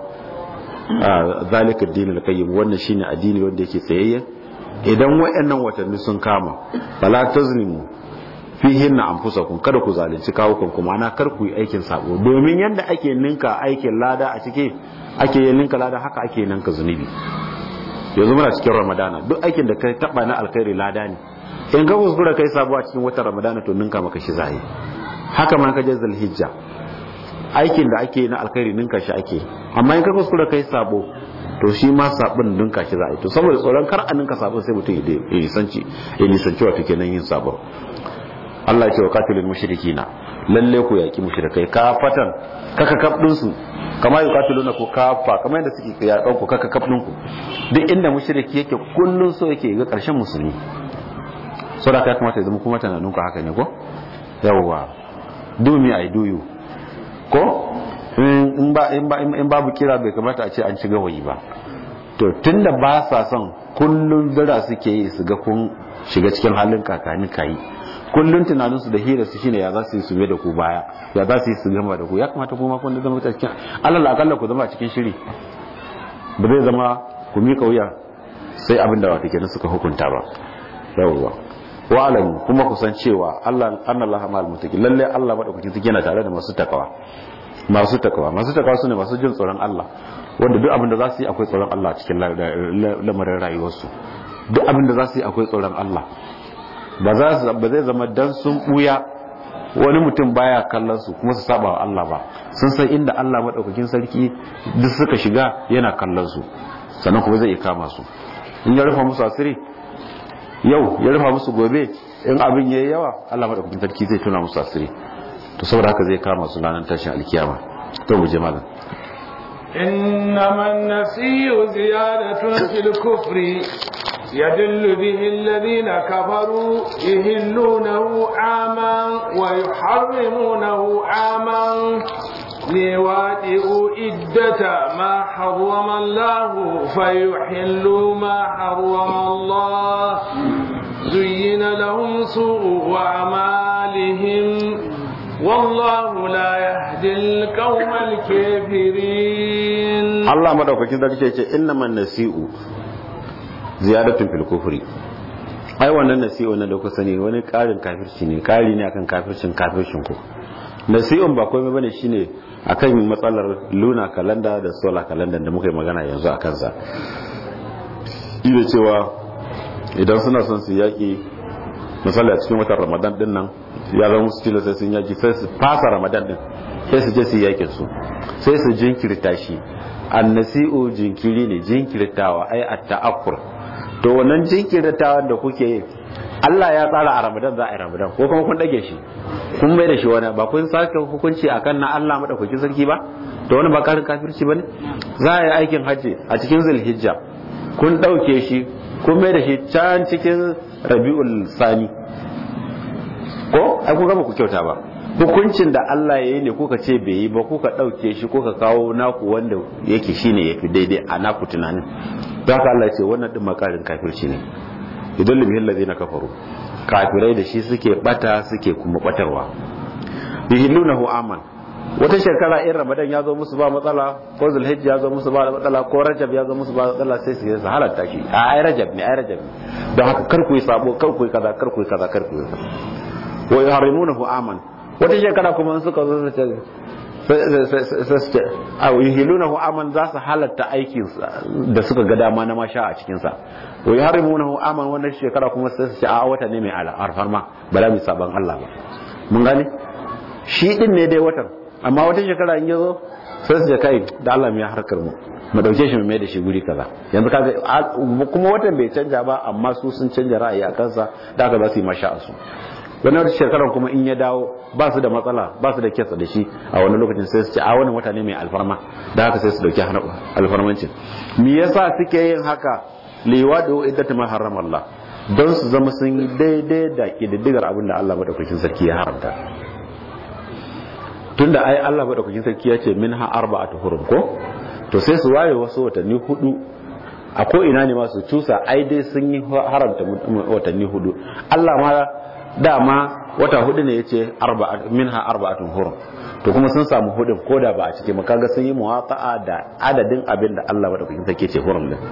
[SPEAKER 2] zalika addinul qayyim wannan shine addini wanda yake tsayayye idan wayannan watanni sun kama fala tazlimu fihinna anfusakum kada ku zalunci kawukan kuma ana kar ku yi aikin sabo domin yanda ake ninka aikin lada a cike ake yin ninka lada haka ake ninka zunubi yanzu muna cikin ramadana duk aikin da kai taba na alkhairi lada ne in ka kuskura kai sabo a cikin watan ramadana to ninka maka shi zai haka ma ka je zulhijja aikin da ake na alkhairi ninka shi ake amma in ka kuskura kai sabo to shi ma sabon ninka shi za a yi to saboda tsoron kar a ninka sabon sai mutum ya nisanci ya nisanci wato kenan yin sabon Allah ya ce wa katilul mushrikina lalle ku yaki mushrikai kafatan kaka kafdin su kamar yi katiluna ku kafa kamar yadda suke yakan ku kaka kafdin ku duk inda mushriki yake kullun so yake ga karshen musulmi saboda ka kamata ya zama kuma tunanin ku haka ne ko yawwa do me i do you ko in ba in babu kira bai kamata a ce an ci gawayi ba to tunda ba sa son kullun zira suke yi su ga kun shiga cikin halin kakani kayi kullun tunanin su da hira su shine ya za su yi su da ku baya ya za su yi su gama da ku ya kamata kuma kun zama cikin alal akalla ku zama a cikin shiri ba zai zama ku mika wuya sai abin da wata kenan suka hukunta ba yawwa wa alam kuma ku san cewa Allah annallaha ma'al muttaqin lalle Allah madaukakin sarki yana tare da masu takawa masu takawa masu takawa sune masu jin tsoron Allah wanda duk abin da za su yi akwai tsoron Allah cikin lamarin rayuwarsu duk abin da za su yi akwai tsoron Allah ba za su ba zai zama dan sun buya wani mutum baya kallon su kuma su saba wa Allah ba sun san inda Allah madaukakin sarki duk suka shiga yana kallon su sannan kuma zai iya kama su in ya rufa musu asiri yau ya rufa musu gobe in abin yayi yawa Allah madaukakin sarki zai tuna musu asiri to saboda haka zai kama su ranar tashin alkiyama to mu je malam
[SPEAKER 1] إنما النسي زيادة في الكفر يدل به الذين كفروا يهلونه عاما ويحرمونه عاما ليوادئوا إدة ما حرم الله فيحلوا ما حرم الله زين لهم سوء أعمالهم والله لا يهدي القوم الكافرين
[SPEAKER 2] Allah madaukakin sarki ce innaman nasi'u ziyadatun fil kufri ai wannan nasi'u na da ku sani wani karin kafirci ne kari ne akan kafircin kafircin ku nasi'un ba komai bane shine akan matsalar luna kalanda da solar kalanda da muka yi magana yanzu akan sa ida cewa idan suna son su yaki misali a cikin watan ramadan din nan ya zama musu tilas sai sun yaki sai su fasa ramadan din sai su je su yakin su sai su jinkirta shi annasi'u jinkiri ne jinkirtawa ai at-ta'akkur to wannan jinkirtawan da kuke yi Allah ya tsara a Ramadan za a yi Ramadan ko kuma kun dage shi kun mai da shi wani ba kun sake hukunci akan na Allah madaukakin sarki ba to wani ba karin kafirci bane za a yi aikin hajji a cikin Zulhijja kun dauke shi kun mai da shi can cikin Rabiul Sani ko ai kun gaba ku kyauta ba hukuncin da Allah ya yi ne kuka ce bai yi ba kuka ɗauke shi kuka kawo naku wanda yake shine yafi daidai a naku tunanin don haka Allah ce wannan din makarin kafirci ne idan libihin na kafaru kafirai da shi suke bata suke kuma batarwa yuhillunahu aman wata shekara in ramadan ya zo musu ba matsala ko zulhijja ya zo musu ba matsala ko rajab ya zo musu ba matsala sai su yi su halatta shi a ai rajab ne ai rajab ne don haka kar ku yi sabo kar ku yi kaza kar ku yi kaza kar ku yi kaza wa yuharrimunahu aman wata shekara kuma suka zo su ce a yuhilunahu aman za su halatta aikin da suka ga dama na masha a cikin sa wa yuharrimunahu aman wannan shekara kuma sai su ce a wata ne mai alfarma ba za mu saban Allah ba mun gane shi din ne dai watan amma wata shekara in yazo sai su ce kai da Allah mu ya harkar mu mu dauke shi mu mai da shi guri kaza yanzu kaga kuma watan bai canja ba amma su sun canja ra'ayi a kansa da haka za su yi masha a su wani wata shekarar kuma in ya dawo ba su da matsala ba su da kyasa da shi a wani lokacin sai su ce a wani wata ne mai alfarma da haka sai su dauki alfarmancin me yasa suke yin haka liwa da iddatu ma haram Allah don su zama sun yi daidai da kididdigar abin da Allah madaukakin sarki ya haramta tunda ai Allah madaukakin sarki ya ce minha arba'atu hurum ko to sai su waye wasu watanni hudu a ko ina ne masu cusa ai dai sun yi haramta watanni hudu Allah ma dama wata hudu ne yace minha arba'atun hurum to kuma sun samu hudun koda ba a cike ma kaga sun yi muwafa'a da adadin abin da Allah madaukakin sarki ce hurum din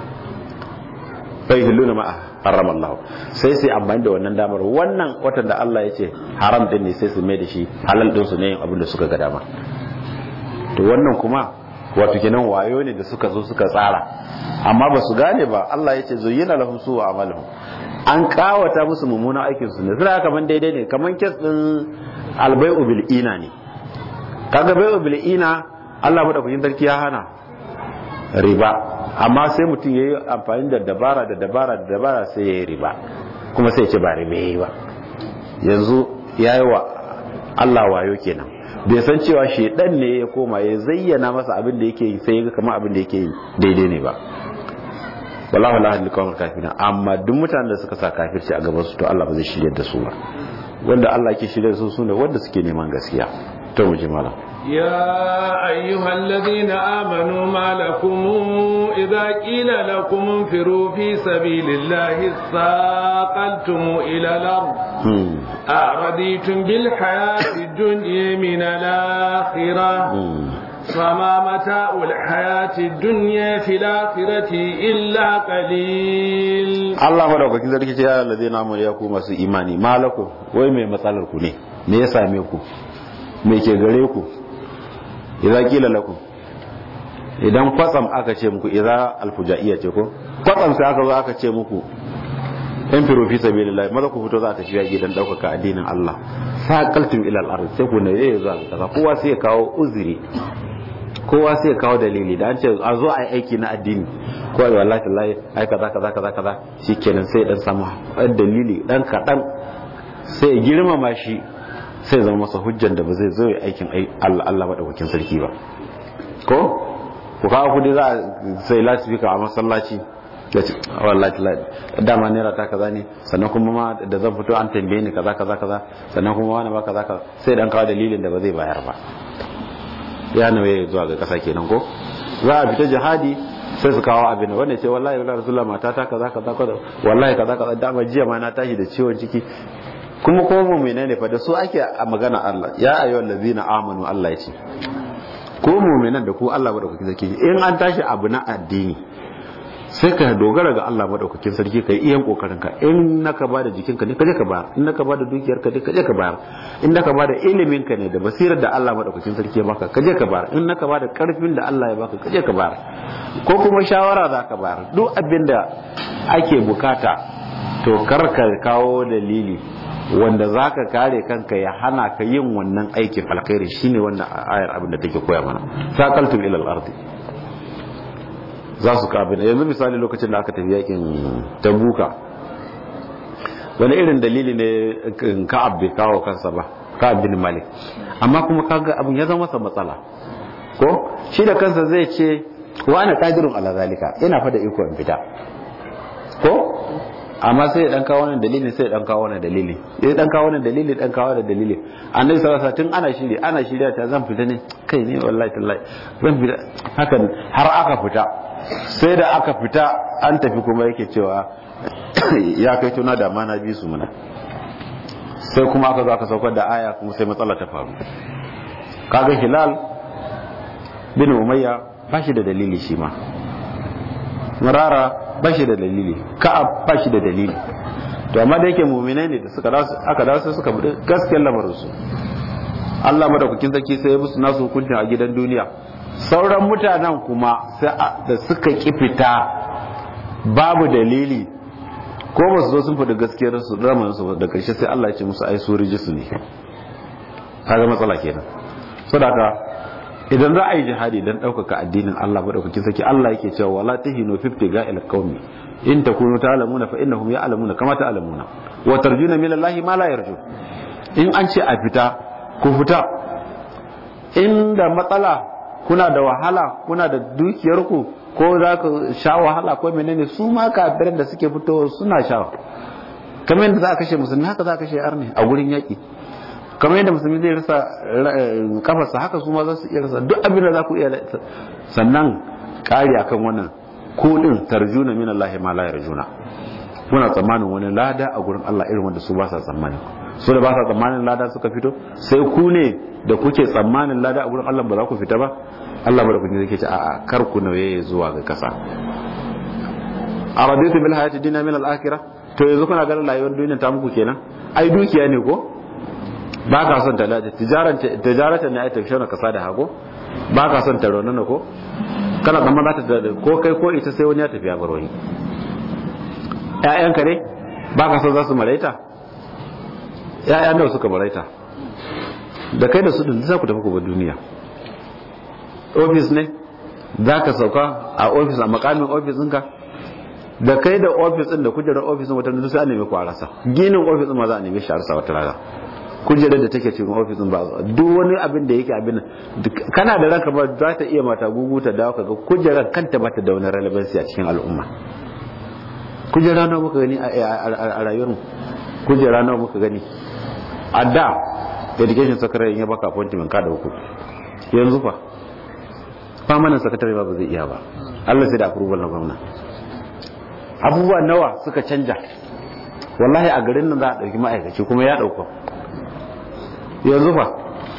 [SPEAKER 2] bai hilluna ma harrama Allah sai sai amfani da wannan damar wannan watan da Allah ya ce haram din ne sai su mai da shi halal din su ne yin abin da suka ga dama to wannan kuma wato kenan wayo ne da suka zo suka tsara amma ba su gane ba Allah ya ce zuyyina lahum su wa amaluhum an kawata musu mummunan aikin su ne suna kaman daidai ne kaman kes din albai'u bil ina ne kaga bai'u bil ina Allah madaukakin sarki ya hana riba amma sai mutum yayi amfani da dabara da dabara da dabara sai yayi riba kuma sai ya ce ba riba yayi ba yanzu yayi wa Allah wayo kenan bai san cewa shedan ne ya koma ya zayyana masa abin da yake yi sai ya ga kamar abin da yake yi daidai ne ba wallahu la hadi kawar kafina amma duk mutanen da suka sa kafirci a gaban su to Allah ba zai shirye da su ba wanda Allah ke shirye da su sune wanda suke neman gaskiya to mu ji malam
[SPEAKER 1] يا أيها الذين آمنوا ما لكم إذا قيل لكم انفروا في سبيل الله اثاقلتم إلى الأرض أرضيتم بالحياة الدنيا من الآخرة فما متاع الحياة الدنيا في الآخرة إلا قليل
[SPEAKER 2] Allah madaukakin sarki ce ya lalazi na ya ku masu imani malaku wai mai matsalar ku ne me ya same ku me ke gare ku idza qila lakum idan kwatsam aka ce muku idza alfujaiya ce ko kwatsam sai aka zo aka ce muku in firu fi sabilillah maza ku fito za ta tafiya gidan daukaka addinin Allah saqaltum ila al-ard sai ku ne yayi zuwa kaza kowa sai ya kawo uzuri kowa sai ya kawo dalili da an ce a zo a yi aiki na addini kowa da wallahi tallahi ai kaza kaza kaza kaza shikenan sai dan samu dalili dan kadan sai ya girmama shi sai zama masa hujjan da ba zai zo ya aikin Allah Allah madaukakin sarki ba ko ku kawo kudi za a sai lasifika a masallaci ya ce wallahi dama naira ta kaza ne sannan kuma ma da zan fito an tambaye ni kaza kaza kaza sannan kuma wani ba kaza kaza sai dan kawo dalilin da ba zai bayar ba ya nawaye zuwa ga kasa kenan ko za a fita jihadi sai su kawo abin wanda ce wallahi wallahi rasulullah mata ta kaza kaza kaza wallahi kaza kaza dama jiya ma na tashi da ciwon ciki kuma ko mu menene fa da su ake a magana Allah ya ayyuhal ladzina amanu Allah ya ce ko mu'minan da ku Allah madaukakin sarki in an tashi abu na addini sai ka dogara ga Allah madaukakin sarki kai iyan kokarin ka in naka bada jikinka ne kaje ka bayar in naka bada dukiyar ka ne kaje ka bayar in naka bada ilimin ka ne da basirar da Allah madaukakin sarki ya baka kaje ka bayar in naka bada karfin da Allah ya baka kaje ka bayar ko kuma shawara za ka bayar duk abin da ake bukata to kar ka kawo dalili wanda za ka kare kanka ya hana ka yin wannan aikin alkhairi shine wannan ayar abin da take koya mana saqaltum ila al-ardi za su kabila yanzu misali lokacin da aka tafi yakin tabuka wani irin dalili ne ka'ab bai kawo kansa ba ka'ab bin malik amma kuma kaga abin ya zama masa matsala ko shi da kansa zai ce wa ana qadirun ala zalika ina fa da iko in fita ko amma sai ya dan kawo wannan dalilin sai ya dan kawo wannan dalili ya dan kawo wannan dalili dan kawo wannan dalili annabi sallallahu alaihi wasallam tun ana shiri ana shirya ta zan fita ne kai ne wallahi tallahi zan fita hakan har aka fita sai da aka fita an tafi kuma yake cewa ya kai tuna da ma na bi su muna sai kuma aka zo aka saukar da aya kuma sai matsala ta faru kaga hilal bin umayya ba shi da dalili shi ma murara ba shi da dalili ka'ab ba shi da dalili to amma da yake mu'minai ne da suka aka dawo sai suka bude gaskiyar lamarin su Allah madaukakin sarki sai ya musu nasu hukuncin a gidan duniya sauran mutanen kuma da suka fita babu dalili ko ba su zo sun faɗi gaskiyar su ramanin su da karshe sai Allah ya ce musu ai su rijisu ne kaga matsala kenan saboda idan za a yi jihadi don ɗaukaka addinin Allah maɗaukakin sarki Allah yake cewa wala tahinu fi ibtiga'il qaumi in takunu ta'lamuna fa innahum ya'lamuna kama ta'lamuna wa tarjuna min Allah ma la yarju in an ce a fita ku fita inda matsala kuna da wahala kuna da dukiyar ku ko za ka sha wahala ko menene su ma kafiran da suke fitowa suna sha kamar yadda za a kashe musulmi haka za a kashe arni a gurin yaƙi kamar yadda musulmi zai rasa kafarsa haka su ma za su iya rasa duk abin da za ku iya sannan ƙari akan wannan kudin tarjuna min Allah ma la yarjuna muna tsammanin wani lada a gurin Allah irin wanda su ba sa tsammani su da ba sa tsammanin lada suka fito sai ku ne da kuke tsammanin lada a gurin Allah ba za ku fita ba Allah ba da kun zai ce a'a kar ku nauye zuwa ga kasa araditu bil hayati dunya min al akhirah to yanzu kuna ganin rayuwar duniya ta muku kenan ai dukiya ne ko ba ka son talata tijaratan ne ai ta shauna kasa da hago ba ka son ta raunana ko kana zama za ta ko kai ko ita sai wani ya tafi ya bar wani ƴaƴanka ne ba ka son za su maraita ƴaƴa nawa suka maraita da kai da su din za ku tafi ku bar duniya ofis ne za ka sauka a ofis a makamin ofis ɗinka da kai da ofis ɗin da kujerar ofis ɗin wata duk sai a nemi ku a rasa ginin ofis ɗin ma za a nemi shi a rasa wata rana kujerar da take cikin ofis ɗin ba duk wani abin da yake abin kana da ranka ba za ta iya mata gugu ta dawo kaga kujerar kanta ba ta da wani relevancy a cikin al'umma kujera nawa muka gani a rayuwar mu kujera nawa muka gani a da education secretary ya baka appointment ka da uku yanzu fa famanin sakatare ba ba zai iya ba Allah sai da approval na gwamna abubuwa nawa suka canja wallahi a garin nan za a ɗauki ma'aikaci kuma ya ɗauka yanzu fa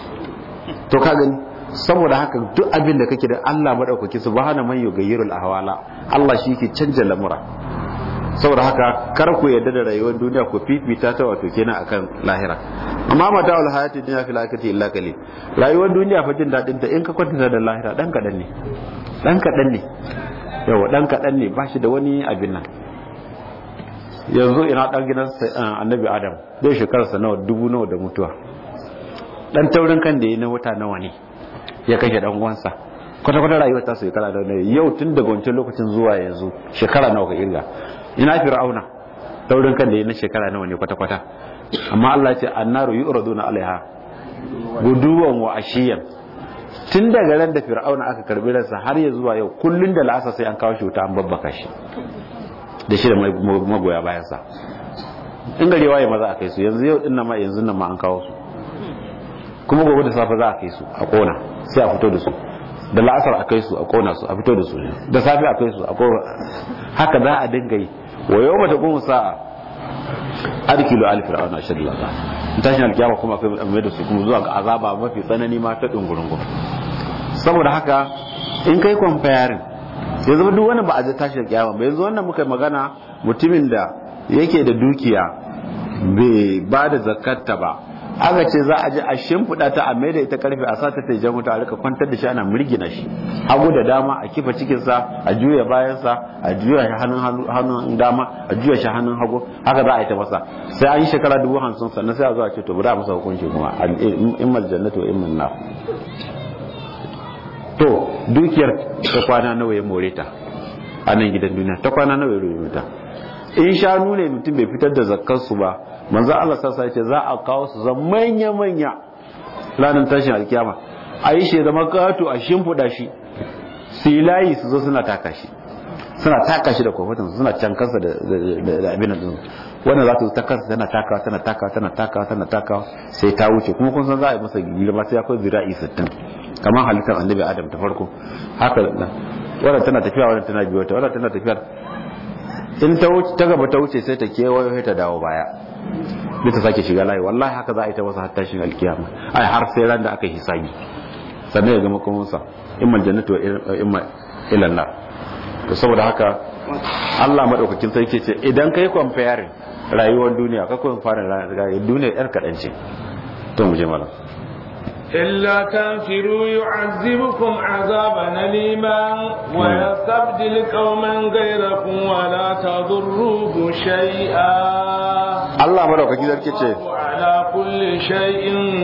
[SPEAKER 2] to ka gani saboda haka duk abin da kake da Allah madaukaki subhana man yughayyirul ahwala Allah shi ke canja lamura saboda haka kar ku yarda da rayuwar duniya ku fifita ta wato kenan akan lahira amma mata wal hayati dunya fil akhirati illa qalil rayuwar duniya fa jin dadin ta in ka kwatanta da lahira dan kadan ne dan kadan ne yawa dan kadan ne ba shi da wani abin nan yanzu ina dan gidan annabi adam zai shekararsa nawa dubu nawa da mutuwa dan taurin kan da yi na wata nawa ne ya kashe dan uwansa kwata kwata rayuwar ta shekara da nawa yau tun daga wancan lokacin zuwa yanzu shekara nawa ka irga ina fir'auna taurin kan da yi na shekara nawa ne kwata kwata amma Allah ya ce annaru yu'raduna alaiha guduwan wa ashiyan tun daga ran da fir'auna aka karbi ransa har ya zuwa yau kullun da la'asa sai an kawo shi wuta an babbaka shi da shi da magoya bayansa in gari waye maza a kai su yanzu yau dinnan ma yanzu nan ma an kawo su kuma gobe da safe za a kai su a kona sai a fito da su da la'asar a kai su a kona su a fito da su da safe a kai su a kona haka za a dinga yi wa yau mata kuma sa'a adkilu al fir'auna ashad lalla tashin alkiyama kuma akwai mai da su kuma zuwa ga azaba mafi tsanani ma ta dungurungun saboda haka in kai comparing ya zama duk wani ba a tashin alkiyama ba yanzu wannan muka magana mutumin da yake da dukiya bai ba da zakatta ba aka ce za a je a shimfiɗa ta a mai da ita karfe a sa ta taijan wuta a rika kwantar da shi ana mirgina shi hagu da dama a kifa cikinsa a juya bayansa a juya shi hannun dama a juya shi hannun hagu haka za a yi ta masa sai an yi shekara dubu hamsin sannan sai a zo a ce to bari a masa hukunci kuma in mal jannatu in mal nar to dukiyar ta kwana nawa ya more ta a nan gidan duniya ta kwana nawa ya rubuta ta in shanu ne mutum bai fitar da zakkar su ba manzo Allah sassa ya ce za a kawo su zan manya manya ranar tashin alkiyama a yi shi zama kato a shimfiɗa shi su yi layi su zo suna taka shi suna taka shi da kwamfutan suna can kansa da abin da wannan za ta zo ta kansa tana takawa tana takawa tana takawa tana takawa sai ta wuce kuma kun san za a yi masa girma sai akwai zira'i sittin kamar halittar annabi adam ta farko haka wannan tana tafiya wannan tana biyo ta wannan tana tafiya in ta wuce ta gaba ta wuce sai ta kewayo sai ta dawo baya sai ta sake shiga layi wallahi haka za a yi ta masa har tashin alkiyama ai har sai ran da aka hisabi sannan ya gama kuma sa imma jannatu wa imma ila nar to saboda haka Allah madaukakin sarki ce idan kai comparing rayuwar duniya ka kuma fara rayuwar duniya yar kadan ce to mu je malam
[SPEAKER 1] إلا تنفروا يعذبكم عذابا أليما ويستبدل قوما غيركم ولا تضروه شيئا
[SPEAKER 2] الله مدوكاkin sarki ce
[SPEAKER 1] على كل شيء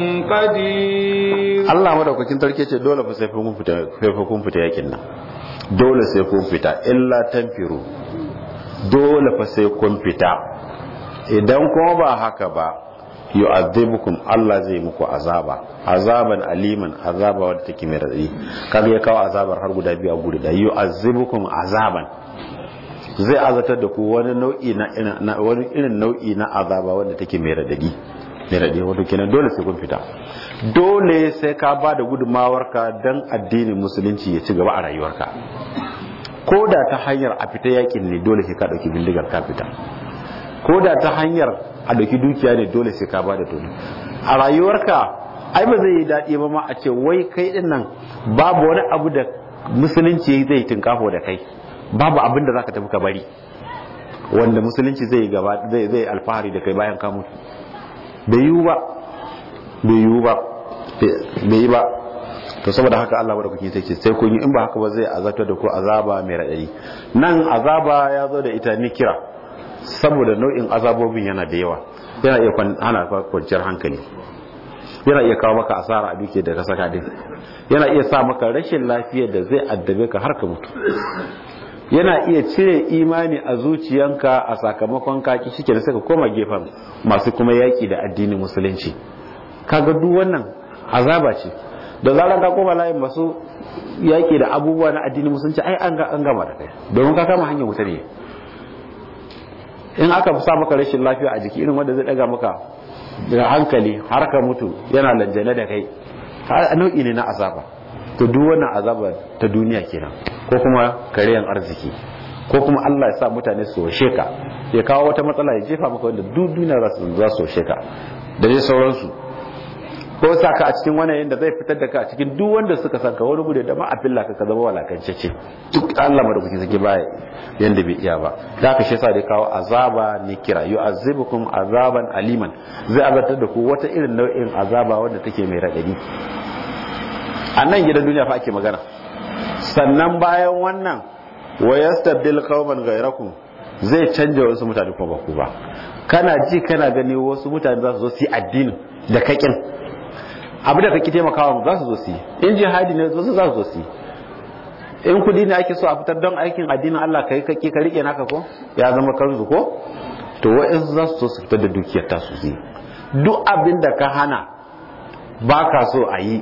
[SPEAKER 1] قدير
[SPEAKER 2] Allah madaukakin sarki ce dole fa sai kun fita sai kun fita yakin nan dole sai kun fita illa tanfiru dole fa sai kun fita idan kuma ba haka ba yu'adhibukum Allah zai muku azaba azaban aliman azaba wadda take mai radadi kaga ya kawo azabar har guda biyu a guri da yu'adhibukum azaban zai azatar da ku wani nau'i na wani irin nau'i na azaba wanda take mai radadi mai radadi wato kenan dole sai kun fita dole sai ka ba da gudunmawarka dan addinin musulunci ya ci gaba a rayuwarka ko da ta hanyar a fita yakin ne dole sai ka dauki bindigar ka fita ko da ta hanyar a dauki dukiya ne dole sai ka ba da dole a rayuwarka ai ba zai yi daɗi ba ma a ce wai kai din nan babu wani abu da musulunci zai tinkafo da kai babu abin da zaka tafi ka bari wanda musulunci zai gaba zai zai alfahari da kai bayan ka mutu bai yiwu ba bai yiwu ba bai yi ba to saboda haka Allah madaukakin sai ce sai kun yi in ba haka ba zai azabta da ku azaba mai radadi nan azaba ya zo da ita ni kira saboda nau'in azabobin yana da yawa yana iya hana ka kwanciyar hankali yana iya kawo maka asara a duke da ka saka din yana iya sa maka rashin lafiyar da zai addabe ka har ka mutu yana iya cire imani a zuciyanka a sakamakon kaki shike da suka koma gefen masu kuma yaki da addinin musulunci kaga duk wannan azaba ce da zarar ka koma layin masu yaki da abubuwa na addinin musulunci ai an gama da kai domin ka kama hanyar wuta ne in aka sa maka rashin lafiya a jiki irin wanda zai daga maka da hankali har ka mutu yana lanjane da kai nau'i ne na azaba to duk wannan azaba ta duniya kenan ko kuma kariyan arziki ko kuma Allah ya sa mutane su washe ka ya kawo wata matsala ya jefa maka wanda duk duniya za su washe ka da dai sauransu ko sa ka a cikin wani yanda zai fitar da ka a cikin duk wanda suka san ka wani gudu da ma a filla ka ka zama walakancece duk Allah madaukaki sake baya yanda bai iya ba da ka shi yasa da kawo azaba ne kira yu'azzibukum azaban aliman zai azabtar da ku wata irin nau'in azaba wanda take mai radadi a nan gidan duniya fa ake magana sannan bayan wannan wa yastabdil qauman ghayrakum zai canja wasu mutane kuma ba ku ba kana ji kana gani wasu mutane za su zo su yi addini da kakin abu da kake taimakawa za su zo su yi in jihadi ne wasu za su zo su yi in kudi ne ake so a fitar don aikin addinin Allah kai kake ka rike naka ko ya zama kanzu ko to wa'ansu za su so su fitar da dukiyar ta su yi duk abin da ka hana ba ka so a yi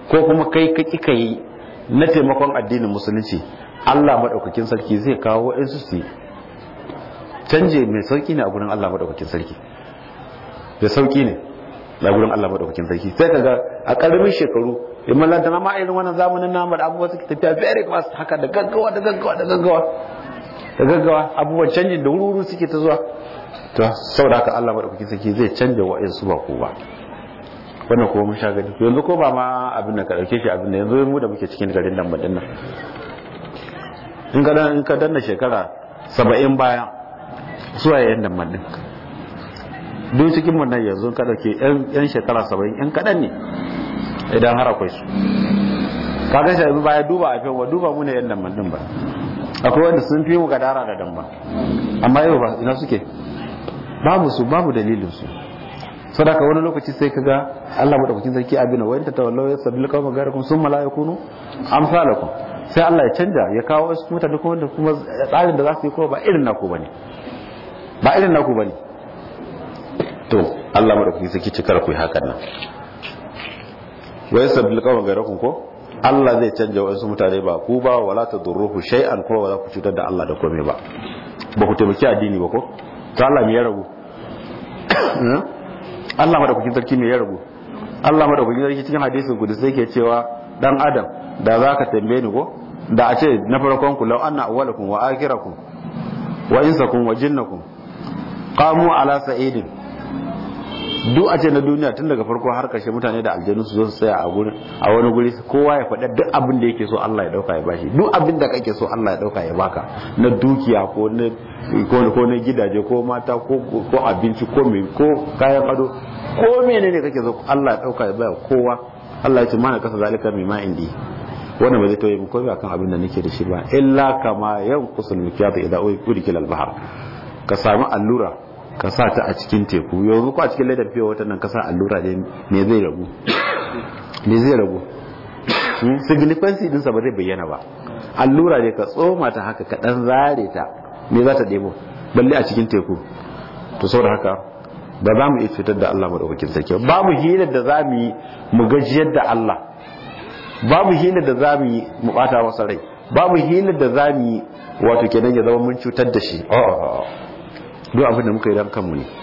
[SPEAKER 2] ko kuma kai ka kika yi na taimakon addinin musulunci Allah madaukakin sarki zai kawo wa'ansu su canje mai sauki ne a gurin Allah madaukakin sarki da sauki ne a gurin Allah madaukakin sarki sai kaga a karamin shekaru in mallanta na ma irin wannan zamanin namu da abubuwa suke tafiya very fast haka da gaggawa da gaggawa da gaggawa da gaggawa abubuwan canjin da wuri suke ta zuwa to saboda haka Allah madaukakin sarki zai canja wa'ansu ba ko ba wannan kuma mun sha gani yanzu ko ba ma abin da ka dauke shi abin da yanzu mu da muke cikin garin nan madin nan in ka in ka danna shekara 70 baya zuwa yayin nan madin duk cikin mun nan yanzu ka dauke yan shekara 70 yan kadan ne idan har akwai su ka ga shi yanzu baya duba a fewa duba mu ne yan nan madin ba akwai wanda sun fi mu gadara da damba amma yau ba ina suke babu su babu dalilin su sadaka wani lokaci sai kaga Allah madaukakin sarki abina wa anta tawallaw yasabil qawma garakum summa la yakunu amsalakum sai Allah ya canja ya kawo wasu mutane kuma da kuma tsarin da za su yi kuma ba irin naku bane ba irin naku bane to Allah madaukakin sarki cikar ku hakan nan wa yasabil qawma garakum ko Allah zai canja wasu mutane ba ku ba wala tadurruhu shay'an ko wala ku cutar da Allah da komai ba ba ku taimaki addini ba ko to Allah me ya rabu Allah madaukakin sarki me ya rabu Allah madaukakin sarki cikin hadisin kudu sai ke cewa dan adam da za ka tambaye ni ko da a ce na farkon ku law anna awwalakum wa akhirakum wa insakum wa jinnakum qamu ala sa'idin duk a ce na duniya tun daga farko har kashe mutane da aljanu su zo su tsaya a gurin a wani guri kowa ya faɗa duk abin da yake so Allah ya dauka ya bashi duk abin da kake so Allah ya dauka ya baka na dukiya ko na ko na gidaje ko mata ko ko abinci ko me ko kayan ado ko menene kake so Allah ya dauka ya baya kowa Allah ya ce mana kasa zalika mai ma indi wannan ba zai tauye mu komai akan abin da nake da shi ba illa kama yanqusul mikyat idza udkila al-bahr ka sami allura ka sa ta a cikin teku yanzu ko a cikin ledar fiye wata nan ka sa allura ne me zai ragu me zai ragu signifancy dinsa ba zai bayyana ba allura ne ka tsoma ta haka ka dan zare ta me za ta debo balle a cikin teku to saboda haka ba za mu iya cutar da Allah madaukakin sarki ba mu hilar da za mu yi mu gajiyar da Allah ba mu hilar da za mu yi mu bata masa rai ba mu hilar da za mu yi wato kenan ya zama mun cutar da shi duk abin da muka yi dan kanmu ne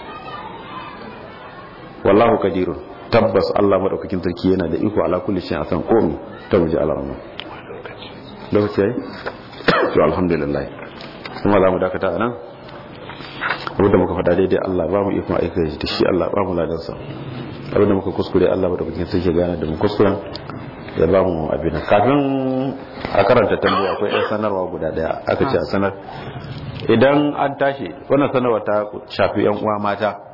[SPEAKER 2] wallahu kadirun tabbas Allah madaukakin sarki yana da iko ala kulli shay'in akan komai ta muji alarma lokaci yayi to alhamdulillah kuma za mu dakata a nan abinda muka faɗa daidai Allah ba mu ikon aika da shi Allah ba mu ladansa abinda muka kuskure Allah madaukakin sarki gane da mu kuskuren ya ba mu abin kafin a karanta tambaya akwai ɗan sanarwa guda daya aka ce a sanar idan an tashi wannan sanarwa ta shafi yan uwa mata